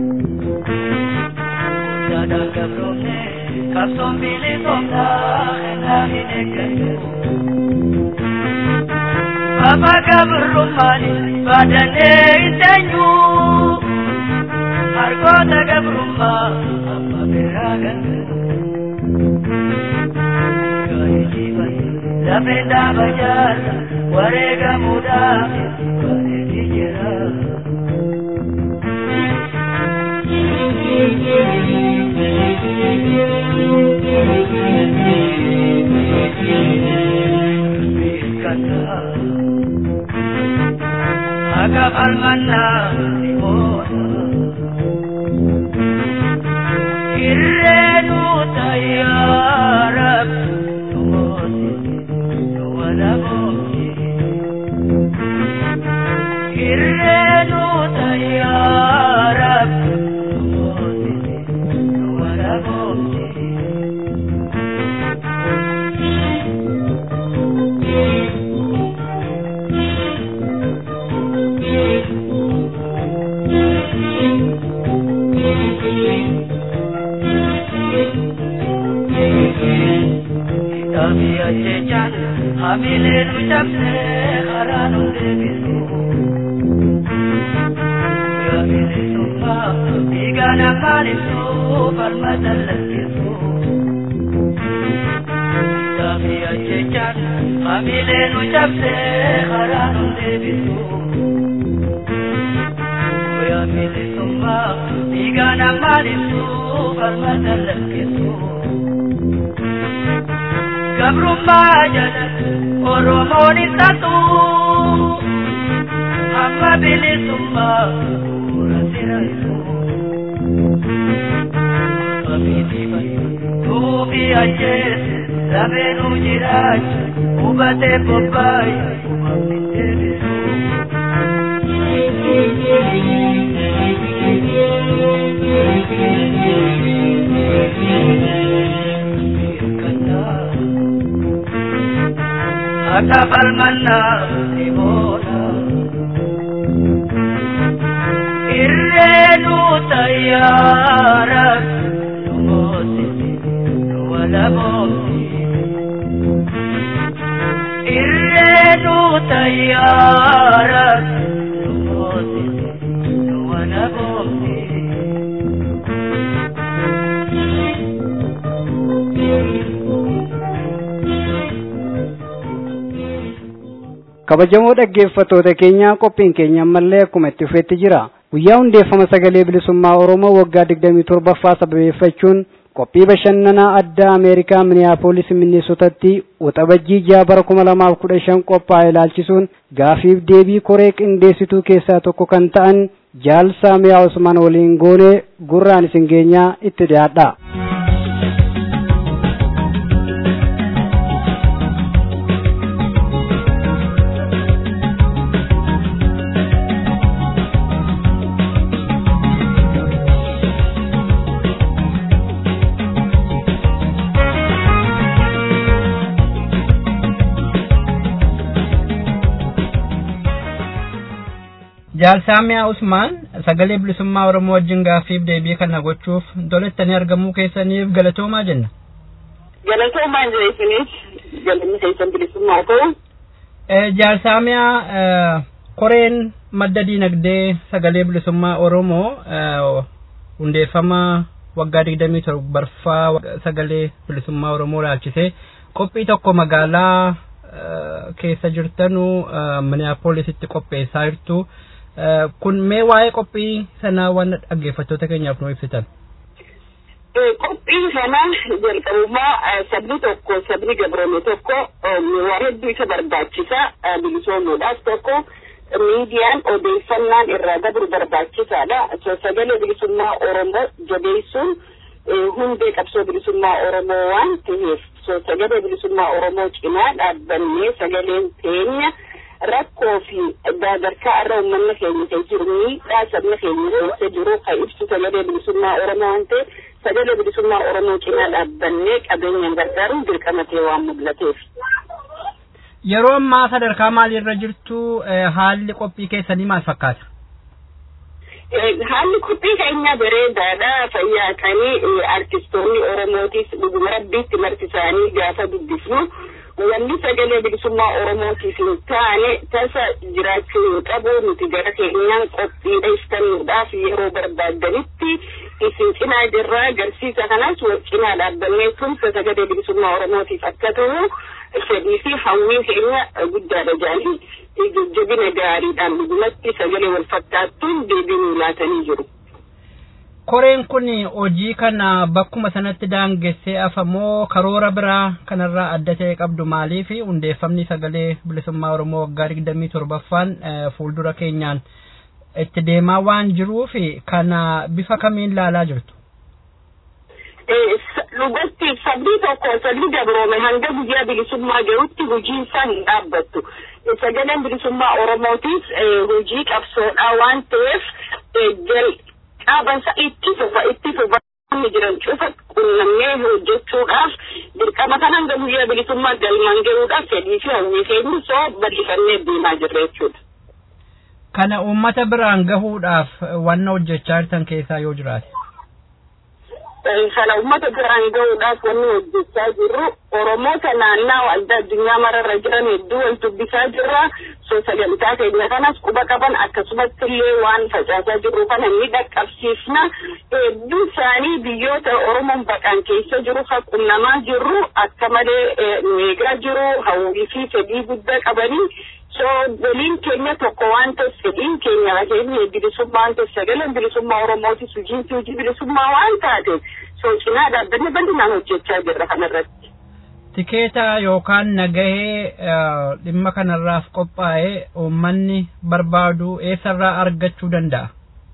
Qabsoon bilisummaa ennaa hin eeggatu. Baba gabrummaani baadannee hin teenyu. Harkoota gabrummaa amma biraa galchu. Lafee dhaaba jaarsa wareegamuudhaaf bareedii jira. Aga falmannaa ni booda. Irreenu tayyaarab numooti nu wada booti. Irreenu tayyaarab numooti nu wada booti. ajjechaan hamilee nu cabsee karaa nu deebisu. Yaa bilisummaa dhiigaan afaan ibsu falma dallansiisu. Daafi ajjechaan hamilee nu cabsee karaa nu deebisu. Yaa bilisummaa dhiigaan afaan ibsu falma dallansiisu. Gabrummaa jala Oromoon isa tuu amma bilisummaa bu'uura siraisu. Abiitii duubi ajjeese lameenuu jiraacha hubatee bobbaaye uumamni deebisu. Akka falmannaa ni boona. Irreenu tayyaara nu moosisi nu walaboomsi. Irreenu tayyaara nu moosisi nu walaboomsi. kabajamoo dhaggeeffattoota keenya qophiin keenya ammallee akkuma itti fufetti jira guyyaa hundeeffama sagalee bilisummaa oromoo waggaa digdamii torbaffaa sababeeffachuun qophii bashannanaa addaa ameerikaa miniyaapolis minneesotatti waxabajjii jaha bara kuma lamaaf kudha shan qophaa'e ilaalchisuun gaafiif deebii koree qindeessituu keessaa tokko kan ta'an jaal saamiyaa usman waliin goonee gurraan isin geenyaa itti dhiyaadha. Jaalsaamiyaa Usmaan sagalee bilisummaa Oromoo wajjin gaaffiif deebii kana gochuuf tolettanii argamuu keessaniif galatoomaa jenna. Galatoomaa jira isinis galanni keessan bilisummaa ta'u. Jaalsaamiyaa koreen madda diinagdee sagalee bilisummaa Oromoo hundeeffama waggaa digdamii torbaffaa sagalee bilisummaa Oromoo ilaalchisee qophii tokko magaalaa keessa jirtanu miniyaapoolisitti qopheessaa jirtu. kun mee waa'ee qophii sanaa waan dhaggeeffattoota keenyaaf nu ibsitan. Qophii kana jalqabumaa sabni tokko sabni gabroome tokko waa hedduu isa barbaachisa bilisoomuudhaaf tokko miidiyaan odeeffannaan irraa dabru barbaachisaadha. Sagalee bilisummaa Oromoo jabeessuun hundee qabsoo bilisummaa Oromoo waan ta'eef sagalee bilisummaa Oromoo cinaa dhaabbannee sagaleen teenya. rakkoo fi daadarkaa irra uummanni keenya keessa jiru miidhaa sabni keenya keessa jiru kan ibsu sagalee bilisummaa Oromoo waan ta'eef sagalee bilisummaa Oromoo cinaa dhaabbannee qabeenyaan gargaaruun dirqama ta'e waan mul'ateef. Yeroo ammaa sadarkaa maaliirra jirtu haalli qophii keessanii maal fakkaata? Haalli qophii keenya bareedaadha. Fayyaatanii artistoonni Oromootis dhuguma rabbiitti marti isaanii gaafa dubbisnu wanni sagalee bilisummaa Oromootiif hin taane tasa jiraachuu hin qabu nuti gara keenyaan qophiidha iftannuudhaaf yeroo barbaadanitti isin cinaa jirraa agarsiisa kanas wal cinaa dhaabbannee tumsa sagalee bilisummaa Oromootiif akka ta'u fedhii fi hawwiin keenya guddaadha jaanii jajjabina gaariidhaan dhugumatti sagalee wal fakkaattuun deebii nuu laatanii jiru. Koreen kun hojii kana bakkuma sanatti daangessee afamoo karoora biraa kanarraa adda ta'e qabdu maaliif hundeeffamni sagalee bilisummaa Oromoo waggaa digdamii torbaffaan fuuldura keenyaan itti deemaa waan jiruuf kana bifa kamiin laalaa jirtu? Dhugatti sabni tokko sabni gabroome hanga guyyaa bilisummaa jirutti hojiin isaa hin dhaabbattu. Sagaleen bilisummaa Oromootiif hojii qabsoodhaa waan ta'eef qaabansa itti fufa itti fufa jiran cufa qunnamnee hojjechuudhaaf dirqama kan hanga guyyaa bilisummaa galmaan gahuudhaaf fedhii fi hawwii keenya soo bal'ifannee deemaa jirra jechuudha. Kana uummata biraan gahuudhaaf wanna hojjechaa jirtan keessaa yoo jiraate. kana uummata biraan gahuudhaaf wanni hojjechaa jirru oromoota naannaa adda addunyaa mararra jiran hedduu wal dubbisaa jirra so sagantaa keenya kanas quba qaban akkasumatti illee waan facaasaa jirru kana ni dhaqqabsiifna hedduu isaanii biyyoota oromoon baqaan keessa jiru haqunnamaa jirru akka malee meeqaa jiru hawwii fi fedhii guddaa qabanii so waliin keenya tokko waan ta'eef fedhiin keenya keenya bilisummaa waan ta'eef sagaleen bilisummaa oromootis hojiinsi hojii bilisummaa waan taateef so cinaa dhaabbanni bal'inaan hojjechaa jirra kanarratti. Tikeeta yookaan nagahee dhimma kanarraaf qophaa'e uummanni barbaadu eessarraa argachuu danda'a?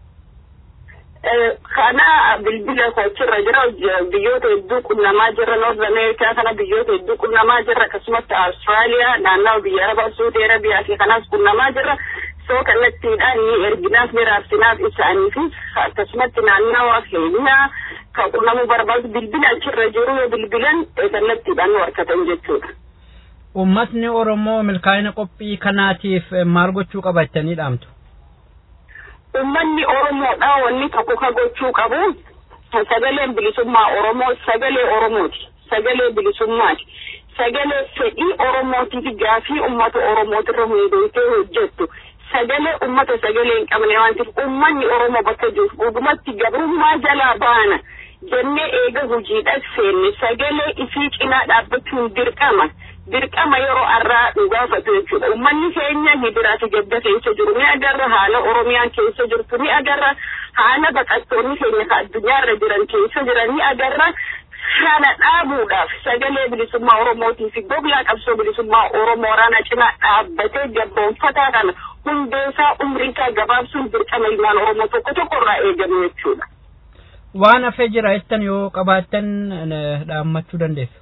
kana bilbila kochirra jira biyyoota hedduu qunnamaa jirra noord ameerikaa kana biyyoota hedduu qunnamaa jirra akkasumatti awustiraaliyaa naannawa biyya arabaa suudi arabiyaa fi kanaas qunnamaa jirra soo kallattiidhaan ni erginaaf ni raabsinaaf isaaniifis akkasumatti naannawa keenyaa kan qunnamuu barbaadu bilbila achirra jiru yoo bilbilan kallattiidhaan nu harkatan jechuudha. Uummatni Oromoo milkaa'ina qophii kanaatiif maal gochuu qaba jettanii dhaamtu? ummanni oromoodha wanni tokko ka gochuu qabu sagaleen bilisummaa oromoo sagalee oromooti sagalee bilisummaati sagalee fedhii oromootiif gaafii ummata oromootirra hundeessee hojjettu sagalee ummata sagalee hin qabne waan ta'eef ummanni oromoo bakka jiru dhugumatti gabrummaa jalaa baana jennee eega hojiidhaaf seenne sagalee ifii cinaa dhaabbachuun dirqama dirqama yeroo arraa dhugaafatu jechuudha. Uummanni keenya hibiraati gadda keessa jiru ni agarra haala Oromiyaan keessa jirtu ni agarra haala baqattoonni keenya ka addunyaarra jiran keessa jiran ni agarra. Kana dhaabuudhaaf sagalee bilisummaa Oromootii fi goglaa qabsoo bilisummaa Oromoo raana cinaa dhaabbatee gabroonfataa kana hundeessaa umriisaa gabaabsuun dirqama ilmaan Oromoo tokko tokko irraa eegamu jechuudha. Waan hafee jira jettan yoo qabaattan dhaammachuu dandeessu.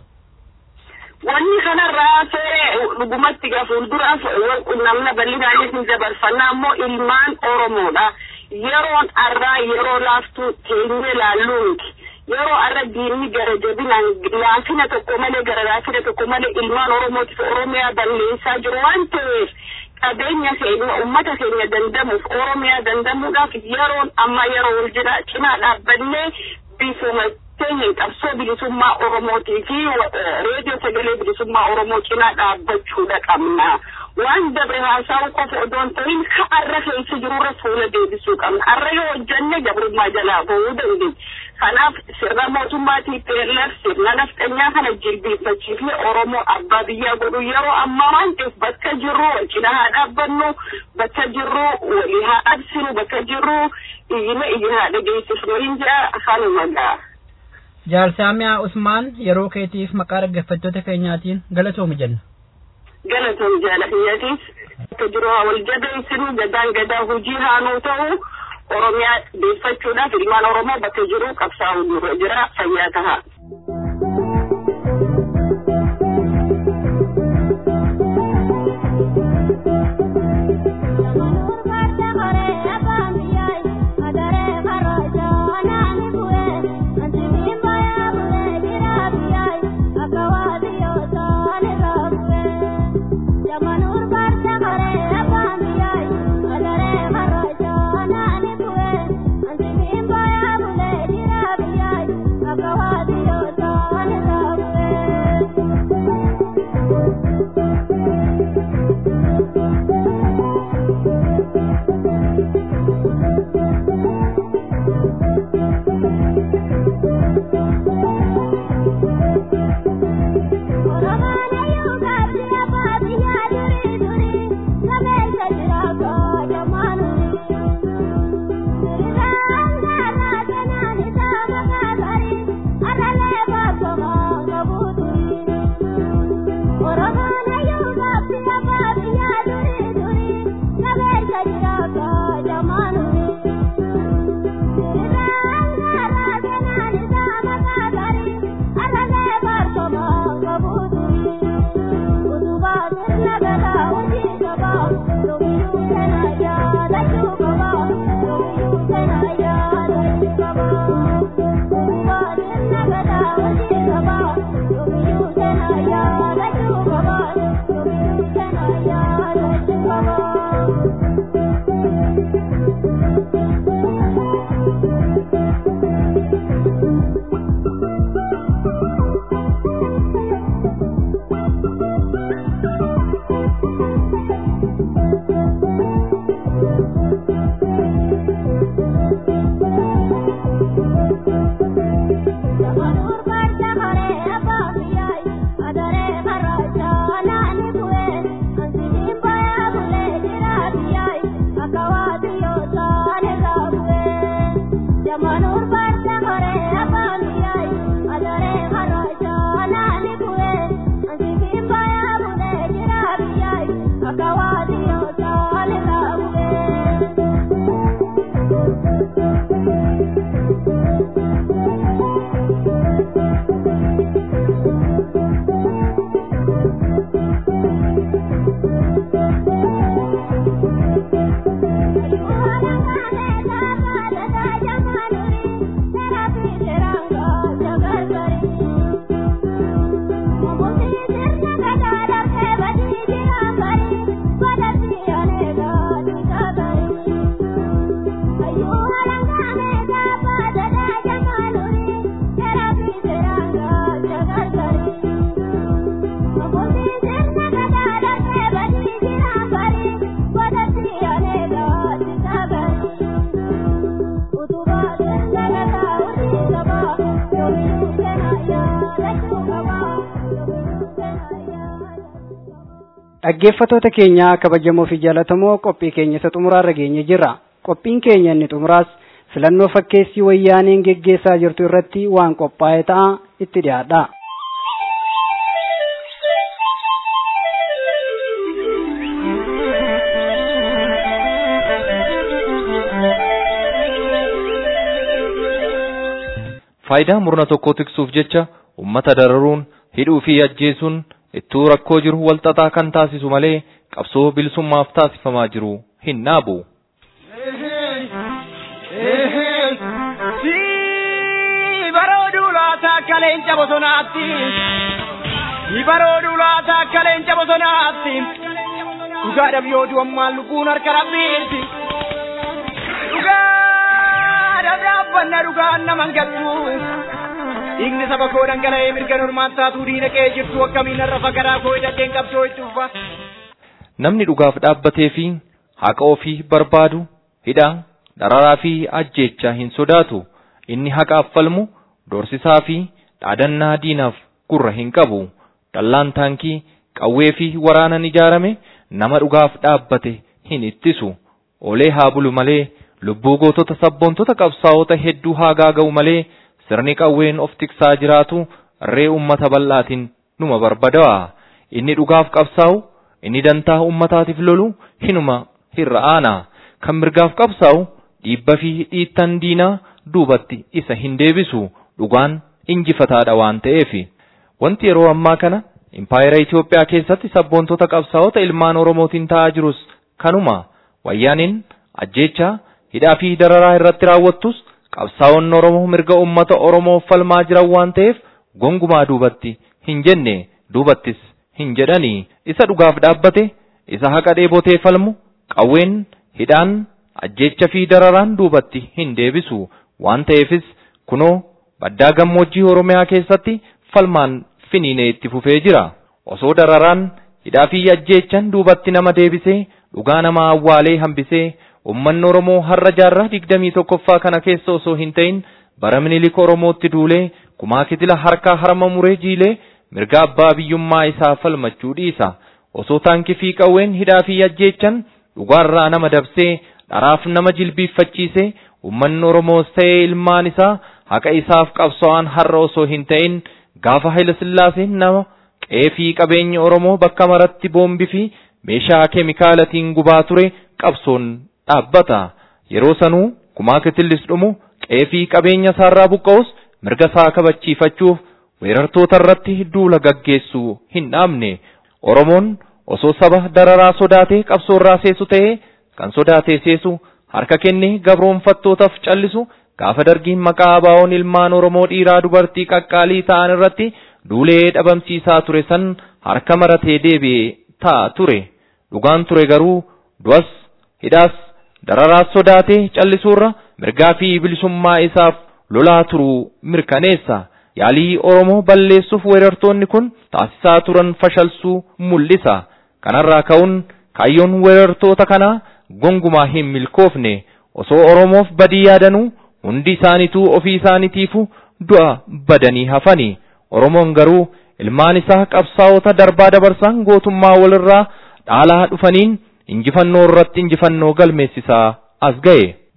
wanni kanarraa ta'e dhugumatti gaa fuulduraaf namna bal'inaanis ni dabarfannaa ammoo ilmaan oromoodha yeroon arraa yeroo laaftuu teenyee laalluu miti yeroo arra diinni gara jabinaan laafina tokko malee gara laafina tokko malee ilmaan oromootiif oromiyaa balleessaa jiru waan ta'eef qabeenya keenya ummata keenya dandamuuf oromiyaa dandamuudhaaf yeroon amma yeroo wal jira cinaa dhaabbannee bifuma keenya qabsoo bilisummaa oromootii fi reediyoo sagalee bilisummaa oromoo cinaa dhaabbachuudha qabna waan dabre haasa'uu qofa odoo hin ta'in ka arra keessa jirurra fuula deebisuu qabna arra yoo hojjanne gabrummaa jalaa ba'uu dandeenya kanaaf sirna mootummaa TPLF sirna nafxanyaa kana jilbiiffachiifne oromoo abbaa biyyaa godhu yeroo ammaa waan ta'eef bakka jirru wal cinaa haa dhaabbannu bakka jirru walii haa absinu bakka jirru iyyina iyya haa dhageessisnu hin jira kanuma ga'a. Jaalsaamiyaa Usmaan yeroo keetiif maqaa dhaggeeffattoota keenyaatiin galatoomi jenna. Galatoom jaalatiyyatiif akka jiru haa wal jabeessinu gadaan gadaa hojii haanuu ta'u Oromiyaa deeffachuudhaaf ilmaan Oromoo bakka jiru qabsaa'u dura jira fayyaa tahaa. dhaggeeffatoota keenya kabajamoo fi jaallatamoo qophii keenya isa xumuraarra geenye jirra qophiin keenya inni xumuraas filannoo fakkeessii wayyaaneen geggeessaa jirtu irratti waan qophaa'e ta'a itti dhiyaadha. faayidaa murna tokko tiksuuf jecha ummata dararuun hidhuu fi ajjeesuun ittuu rakkoo jiru walxaxaa kan taasisu malee qabsoo bilisummaaf taasifamaa jiru hin dhaabu. barooduu laata akka leenca bosonaatti barooduu laata akka leenca bosonaatti dhugaadhaaf yoo du'ammaan lubbuun harka rabbiiti dhugaadhaaf dhaabbanna dhugaan naman gattu dhiigni saba koo dhangala'ee mirga normaan taatuu diina qe'ee jirtu akkamiin har'a fagaraa koo hidhateen qabsoo itti ufa. Namni dhugaaf dhaabbatee fi haqa ofii barbaadu hidhaa dararaa fi ajjeechaa hin sodaatu inni haqaaf falmu dorsisaa fi dhaadannaa diinaaf gurra hin qabu dallaan taankii qawwee fi waraanan ijaarame nama dhugaaf dhaabbate hin ittisu olee haa bulu malee lubbuu gootota sabboontota qabsaa'ota hedduu haa gaaga'u malee sirni qawween of tiksaa jiraatu ree ummata bal'aatiin numa barbada'a inni dhugaaf qabsaa'u inni dantaa ummataatiif lolu hinuma hirra'aana kan mirgaaf qabsaa'u dhiibba fi dhiittan diinaa duubatti isa hin deebisu dhugaan injifataadha waan ta'eef wanti yeroo ammaa kana impaayera Itoophiyaa keessatti sabboontota qabsaa'ota ilmaan Oromootiin ta'aa jirus kanuma wayyaaniin ajjeechaa hidhaa fi dararaa irratti raawwattus qabsaa'onni Oromoo mirga ummata Oromoo falmaa jiran waan ta'eef gongumaa duubatti hin jenne duubattis hin jedhanii isa dhugaaf dhaabbate isa haqa dheebotee falmu qawween hidhaan ajjeecha fi dararaan duubatti hin deebisu waan ta'eefis kunoo baddaa gammoojjii Oromiyaa keessatti falmaan finiinee itti fufee jira osoo dararaan hidhaa fi ajjeechan duubatti nama deebisee dhugaa nama awwaalee hambisee ummanni Oromoo har'a jaarraa digdamii tokkoffaa kana keessa osoo hin ta'in bara minilik Oromootti duulee kumaa kitila harkaa harma muree jiilee mirga abbaa biyyummaa isaa falmachuu dhiisa osoo taankii fi qawween hidhaa fi ajjeechan dhugaarraa nama dabsee dharaaf nama jilbiiffachiisee ummanni Oromoos ta'ee ilmaan isaa haqa isaaf qabsa'an har'a osoo hin ta'in gaafa Haayila Sillaaseen nama qe'ee fi qabeenya Oromoo bakka maratti boombii fi meeshaa keemikaalatiin gubaa ture qabsoon dhaabbata yeroo sanuu kumaa kitillis dhumu qe'ee fi qabeenya isaarraa buqqa'us mirga isaa kabachiifachuuf weerartoota irratti duula gaggeessuu hin dhaabne Oromoon osoo saba dararaa sodaatee qabsoorraa seesu ta'ee kan sodaatee seesu harka kennee gabroonfattootaaf callisu gaafa dargiin maqaa abaa'oon ilmaan Oromoo dhiiraa dubartii qaqqaalii ta'an irratti duulee dhabamsiisaa ture san harka maratee deebi'ee ta'a ture dhugaan ture garuu du'as hidhaas dararaas sodaatee callisuurra mirgaa fi bilisummaa isaaf lolaa turuu mirkaneessa yaalii Oromoo balleessuuf weerartoonni kun taasisaa turan fashalsuu mul'isa kanarraa ka'uun kaayyoon weerartoota kanaa gongumaa hin milkoofne osoo Oromoof badii yaadanuu hundi isaaniituu ofii isaaniitiifu du'a badanii hafani Oromoon garuu ilmaan isaa qabsaa'ota darbaa dabarsaan gootummaa walirraa dhaalaa dhufaniin injifannoo irratti injifannoo galmeessisaa as ga'e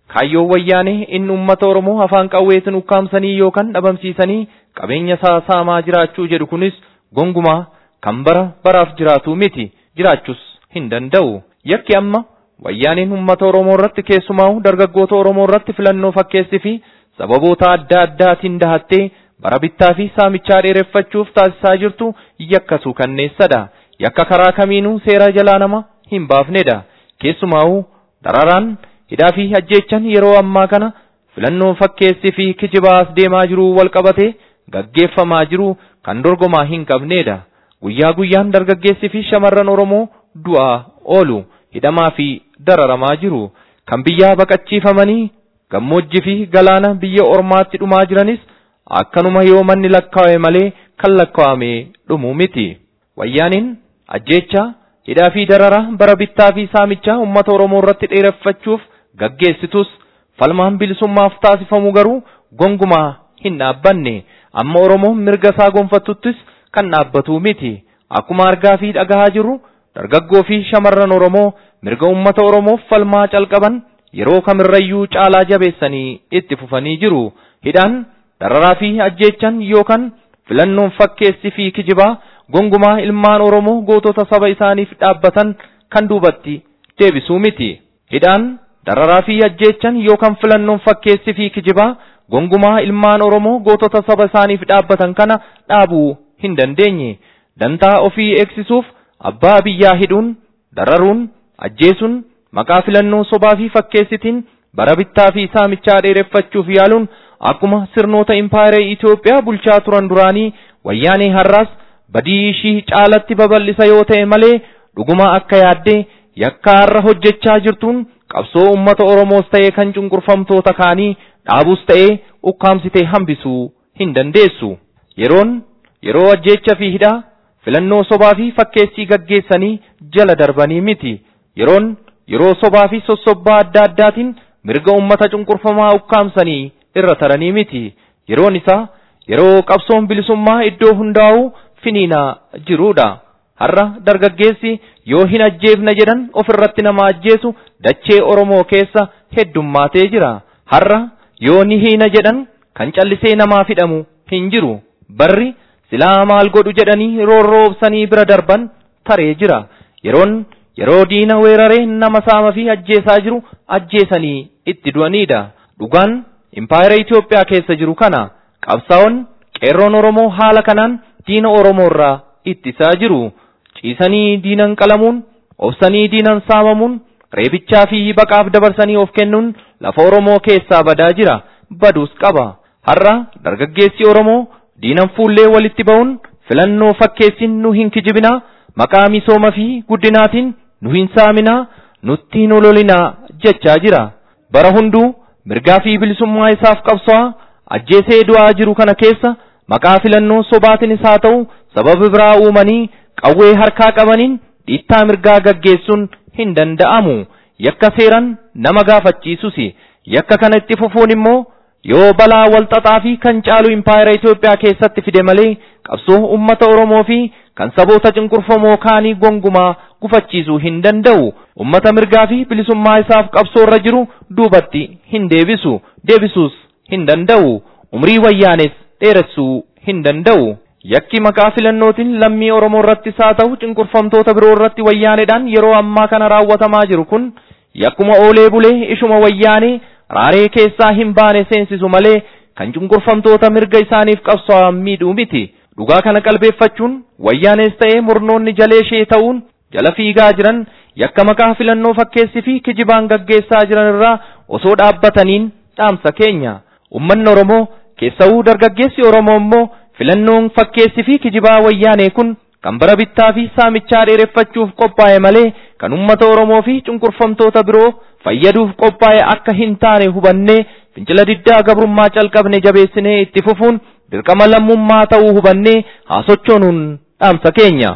kaayyoon wayyaanee inni uummata Oromoo afaan qawweetiin ukkaamsanii yookaan dhabamsiisanii qabeenya isaa saamaa jiraachuu jedhu kunis gongumaa kan bara baraaf jiraatu miti jiraachuus hin danda'u. Yakki amma wayyaaneen uummata Oromoo irratti keessumaa dargaggoota Oromoo irratti filannoo fakkeessi fi sababoota adda addaatiin dahattee bara bittaa fi saamichaa dheereffachuuf taasisaa jirtu yakkasuu kanneessadha. Yakka karaa kamiinuu seera jalaa nama hin baafnedha. Keessumaa'uu dararaan hidhaa fi ajjeechan yeroo ammaa kana filannoo fakkeessi fi kijibaas deemaa jiru wal qabate gaggeeffamaa jiru kan dorgomaa hin qabnedha. Guyyaa guyyaan dargaggeessi fi shamarran Oromoo du'aa oolu hidhamaa fi dararamaa jiru. Kan biyyaa baqachiifamanii gammoojjii fi galaana biyya ormaatti dhumaa jiranis akkanuma yoo manni lakkaa'e malee kan lakkaa'ame dhumu miti. Wayyaaniin ajjeechaa hidhaa fi darara bara bittaa fi saamichaa uummata Oromoo irratti dheereffachuuf gaggeessitus falmaan bilisummaaf taasifamu garuu gongumaa hin dhaabbanne amma Oromoon mirga isaa gonfatuttis kan dhaabbatu miti. Akkuma argaa fi dhagahaa jirru dargaggoo fi shamarran Oromoo mirga uummata Oromoof falmaa calqaban yeroo kamirrayyuu caalaa jabeessanii itti fufanii jiru. Hidhaan dararaa fi ajjeechan yookaan filannoon fakkeessi fi kijibaa gongumaa ilmaan Oromoo gootota saba isaaniif dhaabbatan kan duubatti deebisuu miti. Hidhaan dararaa fi ajjeechan yookaan filannoon fakkeessi fi kijibaa gongumaa ilmaan Oromoo gootota saba isaaniif dhaabbatan kana dhaabuu hin dandeenye. Dantaa ofii eegsisuuf abbaa biyyaa hidhuun, dararuun, ajjeesuun, maqaa filannoo sobaa fi fakkeessitiin bara bittaa fi saamichaa dheereffachuuf yaaluun akkuma sirnoota impaayiree Itoophiyaa bulchaa turan duraanii wayyaanee har'aas badii ishii caalatti babal'isa yoo ta'e malee dhuguma akka yaaddee yakka har'a hojjechaa jirtuun qabsoo uummata Oromoos ta'e kan cunqurfamtoota kaanii dhaabuus ta'ee ukkaamsitee hambisuu hin dandeessu. Yeroon yeroo ajjeecha fi hidhaa filannoo sobaa fi fakkeessii gaggeessanii jala darbanii miti. Yeroon yeroo sobaa fi sossobbaa adda addaatiin mirga uummata cunqurfamaa ukkaamsanii irra taranii miti. Yeroon isaa yeroo qabsoon bilisummaa iddoo hundaa'uu finiinaa jiruudha. Har'a dargaggeessi yoo hin ajjeefna jedhan ofirratti nama ajjeesu dachee Oromoo keessa heddummaatee jira. Har'a yoo ni hiina jedhan kan callisee namaa fidhamu hin jiru. Barri silaa maal godhu jedhanii roorroobsanii bira darban taree jira. Yeroon yeroo diina weeraree nama saama fi ajjeesaa jiru ajjeesanii itti du'anidha. Dhugaan impaayera Itoophiyaa keessa jiru kana qabsaa'on qeerroon Oromoo haala kanaan diina Oromoo irraa ittisaa jiru. Ciisanii diinan qalamuun, obsanii diinan saamamuun, reebichaa fi baqaaf dabarsanii of kennuun lafa Oromoo keessaa badaa jira. Baduus qaba. Har'a dargaggeessi Oromoo diinan fuullee walitti ba'uun filannoo fakkeessin nu hin kijibinaa maqaa misooma fi guddinaatiin nu hin saaminaa nutti hin ololinaa jechaa jira. Bara hunduu mirgaa fi bilisummaa isaaf qabsoo ajjeesee du'aa jiru kana keessa maqaa filannoo sobaatiinis haa ta'u sababa biraa uumanii qawwee harkaa qabaniin dhiittaa mirgaa gaggeessuun hin danda'amu. Yakka seeran nama gaafachiisusi. Yakka kana itti fufuun immoo yoo balaa walxaxaa fi kan caalu impaayera Itoophiyaa keessatti fide malee qabsoo uummata Oromoo fi kan saboota cunqurfamoo kaanii gongumaa gufachiisuu hin danda'u. Uummata mirgaa fi bilisummaa isaaf qabsoo irra jiru duubatti hin deebisu. Deebisuus hin danda'u. Umrii wayyaanes dheeressuu hin danda'u. Yakki maqaa filannootiin lammii Oromoo irrattis haa ta'u cunqurfamtoota biroo irratti wayyaaneedhaan yeroo ammaa kana raawwatamaa jiru kun yakkuma oolee bulee ishuma wayyaanee raaree keessaa hin baane seensisu malee kan cunqurfamtoota mirga isaaniif qabsoo miidhuu miti. Dhugaa kana qalbeeffachuun wayyaanees ta'ee murnoonni jalee ishee ta'uun jala fiigaa jiran yakka maqaa filannoo fakkeessi fi kijibaan gaggeessaa jiran irraa osoo dhaabbataniin dhaamsa keenya. Uummanni Oromoo keessawuu dargaggeessi Oromoo immoo filannoon fakkeessi fi kijibaa wayyaanee kun kan bara bittaa fi saamichaa dheereffachuuf qophaa'e malee kan uummata Oromoo fi cunqurfamtoota biroo fayyaduuf qophaa'e akka hin taane hubannee fincila diddaa gabrummaa calqabne jabeessinee itti fufuun dirqama lammummaa ta'uu hubannee haa sochoonuun dhaamsa keenya.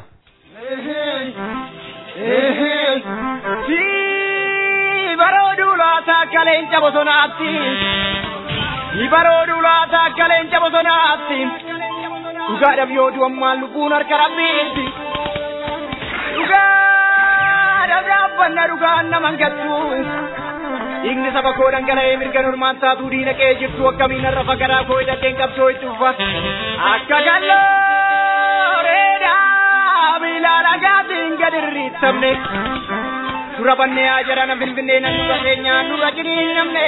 Barooduu laata akka leenca bosonaatti. Barooduu laata akka leenca bosonaatti. Dhugaadhaaf yoo du'ammaan lubbuun harka rabbiiti. Dhugaadhaaf dhaabbanna dhugaan naman gattu. Dhiigni saba koo dhangala'ee mirga normaan taatuu diina qe'ee jirtu akkamiin har'a fagaraa koo hidhateen qabsoo itti ufa. Akka gallooreedhaa miilaa dhagaatiin gad irriittamne. Dura bannee haa jarana finfinnee nan dura keenyaan dura jiriin namne.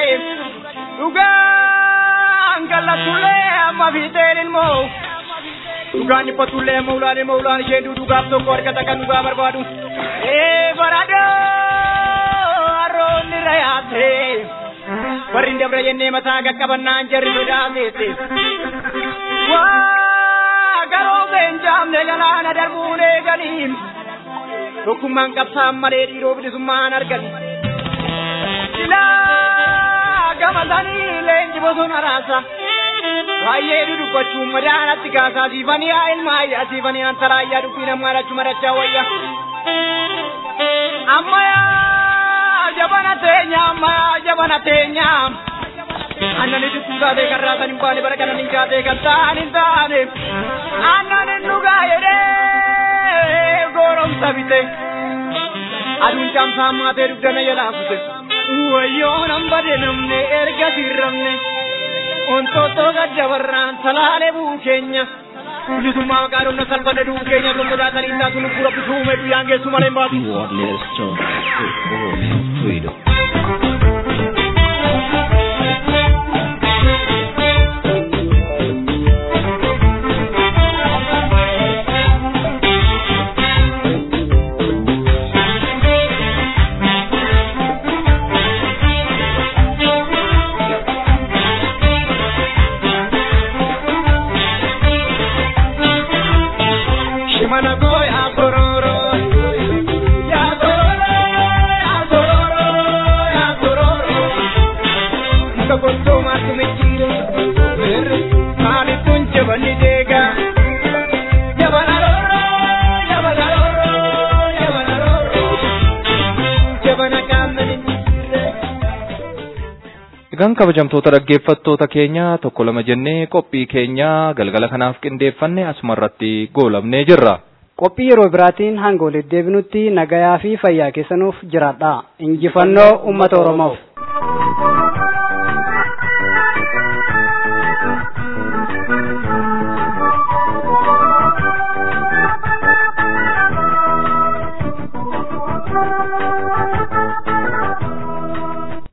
Dhugaan gallatullee amma fiixeen ilmoo. Dhugaan dhiphatullee amma ulaan ilmoo ulaan ishee dhugaaf tokko argata kan dhugaa barbaadu. Ee baradoo harroonni rayaate. Warri dabra jennee mataa qaqqabannaan jarri sodaateete. Waa garoo beenjaamne galaana darbuun eeganiin. Tokkummaan qabsaan malee dhiiroo bilisummaan argani. Silaa gama sanii leenji bosona raasa. Baay'ee dudubbachuun madaanatti kaasaa siifanii haa ilmaa ayyaa siifanii antalaa ayyaa dubbii namaa dhachuu madachaa wayya. Ammayyaa jabana teenya ammayyaa jabana teenya. Annani duduu taatee kan raatan hin baane bara kanan hin kaatee kan ta'an hin taane. Annan hin dhugaa jedhee gooromsa bite. Aduun caamsaa maatee dugdana jalaa kute. Wayyoo nan bade namne erga sirramne. Ontoottoo gaddabarraan salaalee buu keenya. Bilisummaa maqaa dhumna salphate duu keenya tokko sodaatanii taatu lubbuu rabbi suume guyyaan geessu malee hin baatu. You are listening to Oromian Freedom. Shimana koo yaa kororo. Yaa kororo, yaa kororo, yaa kororo. Muka gottoo maatu michiire. Birri maalittuun jabani deega. Jabana roro, jabana roro, jabana roro. Jabana qaamni Egaan kabajamtoota dhaggeeffattoota keenya tokko lama jennee qophii keenya galgala kanaaf qindeeffanne asumarratti goolabnee jirra. Qophii yeroo biraatiin hanga walitti deebinutti nagayaa fi fayyaa keessanuuf jiraadha. Injifannoo uummata Oromoof. Thank you.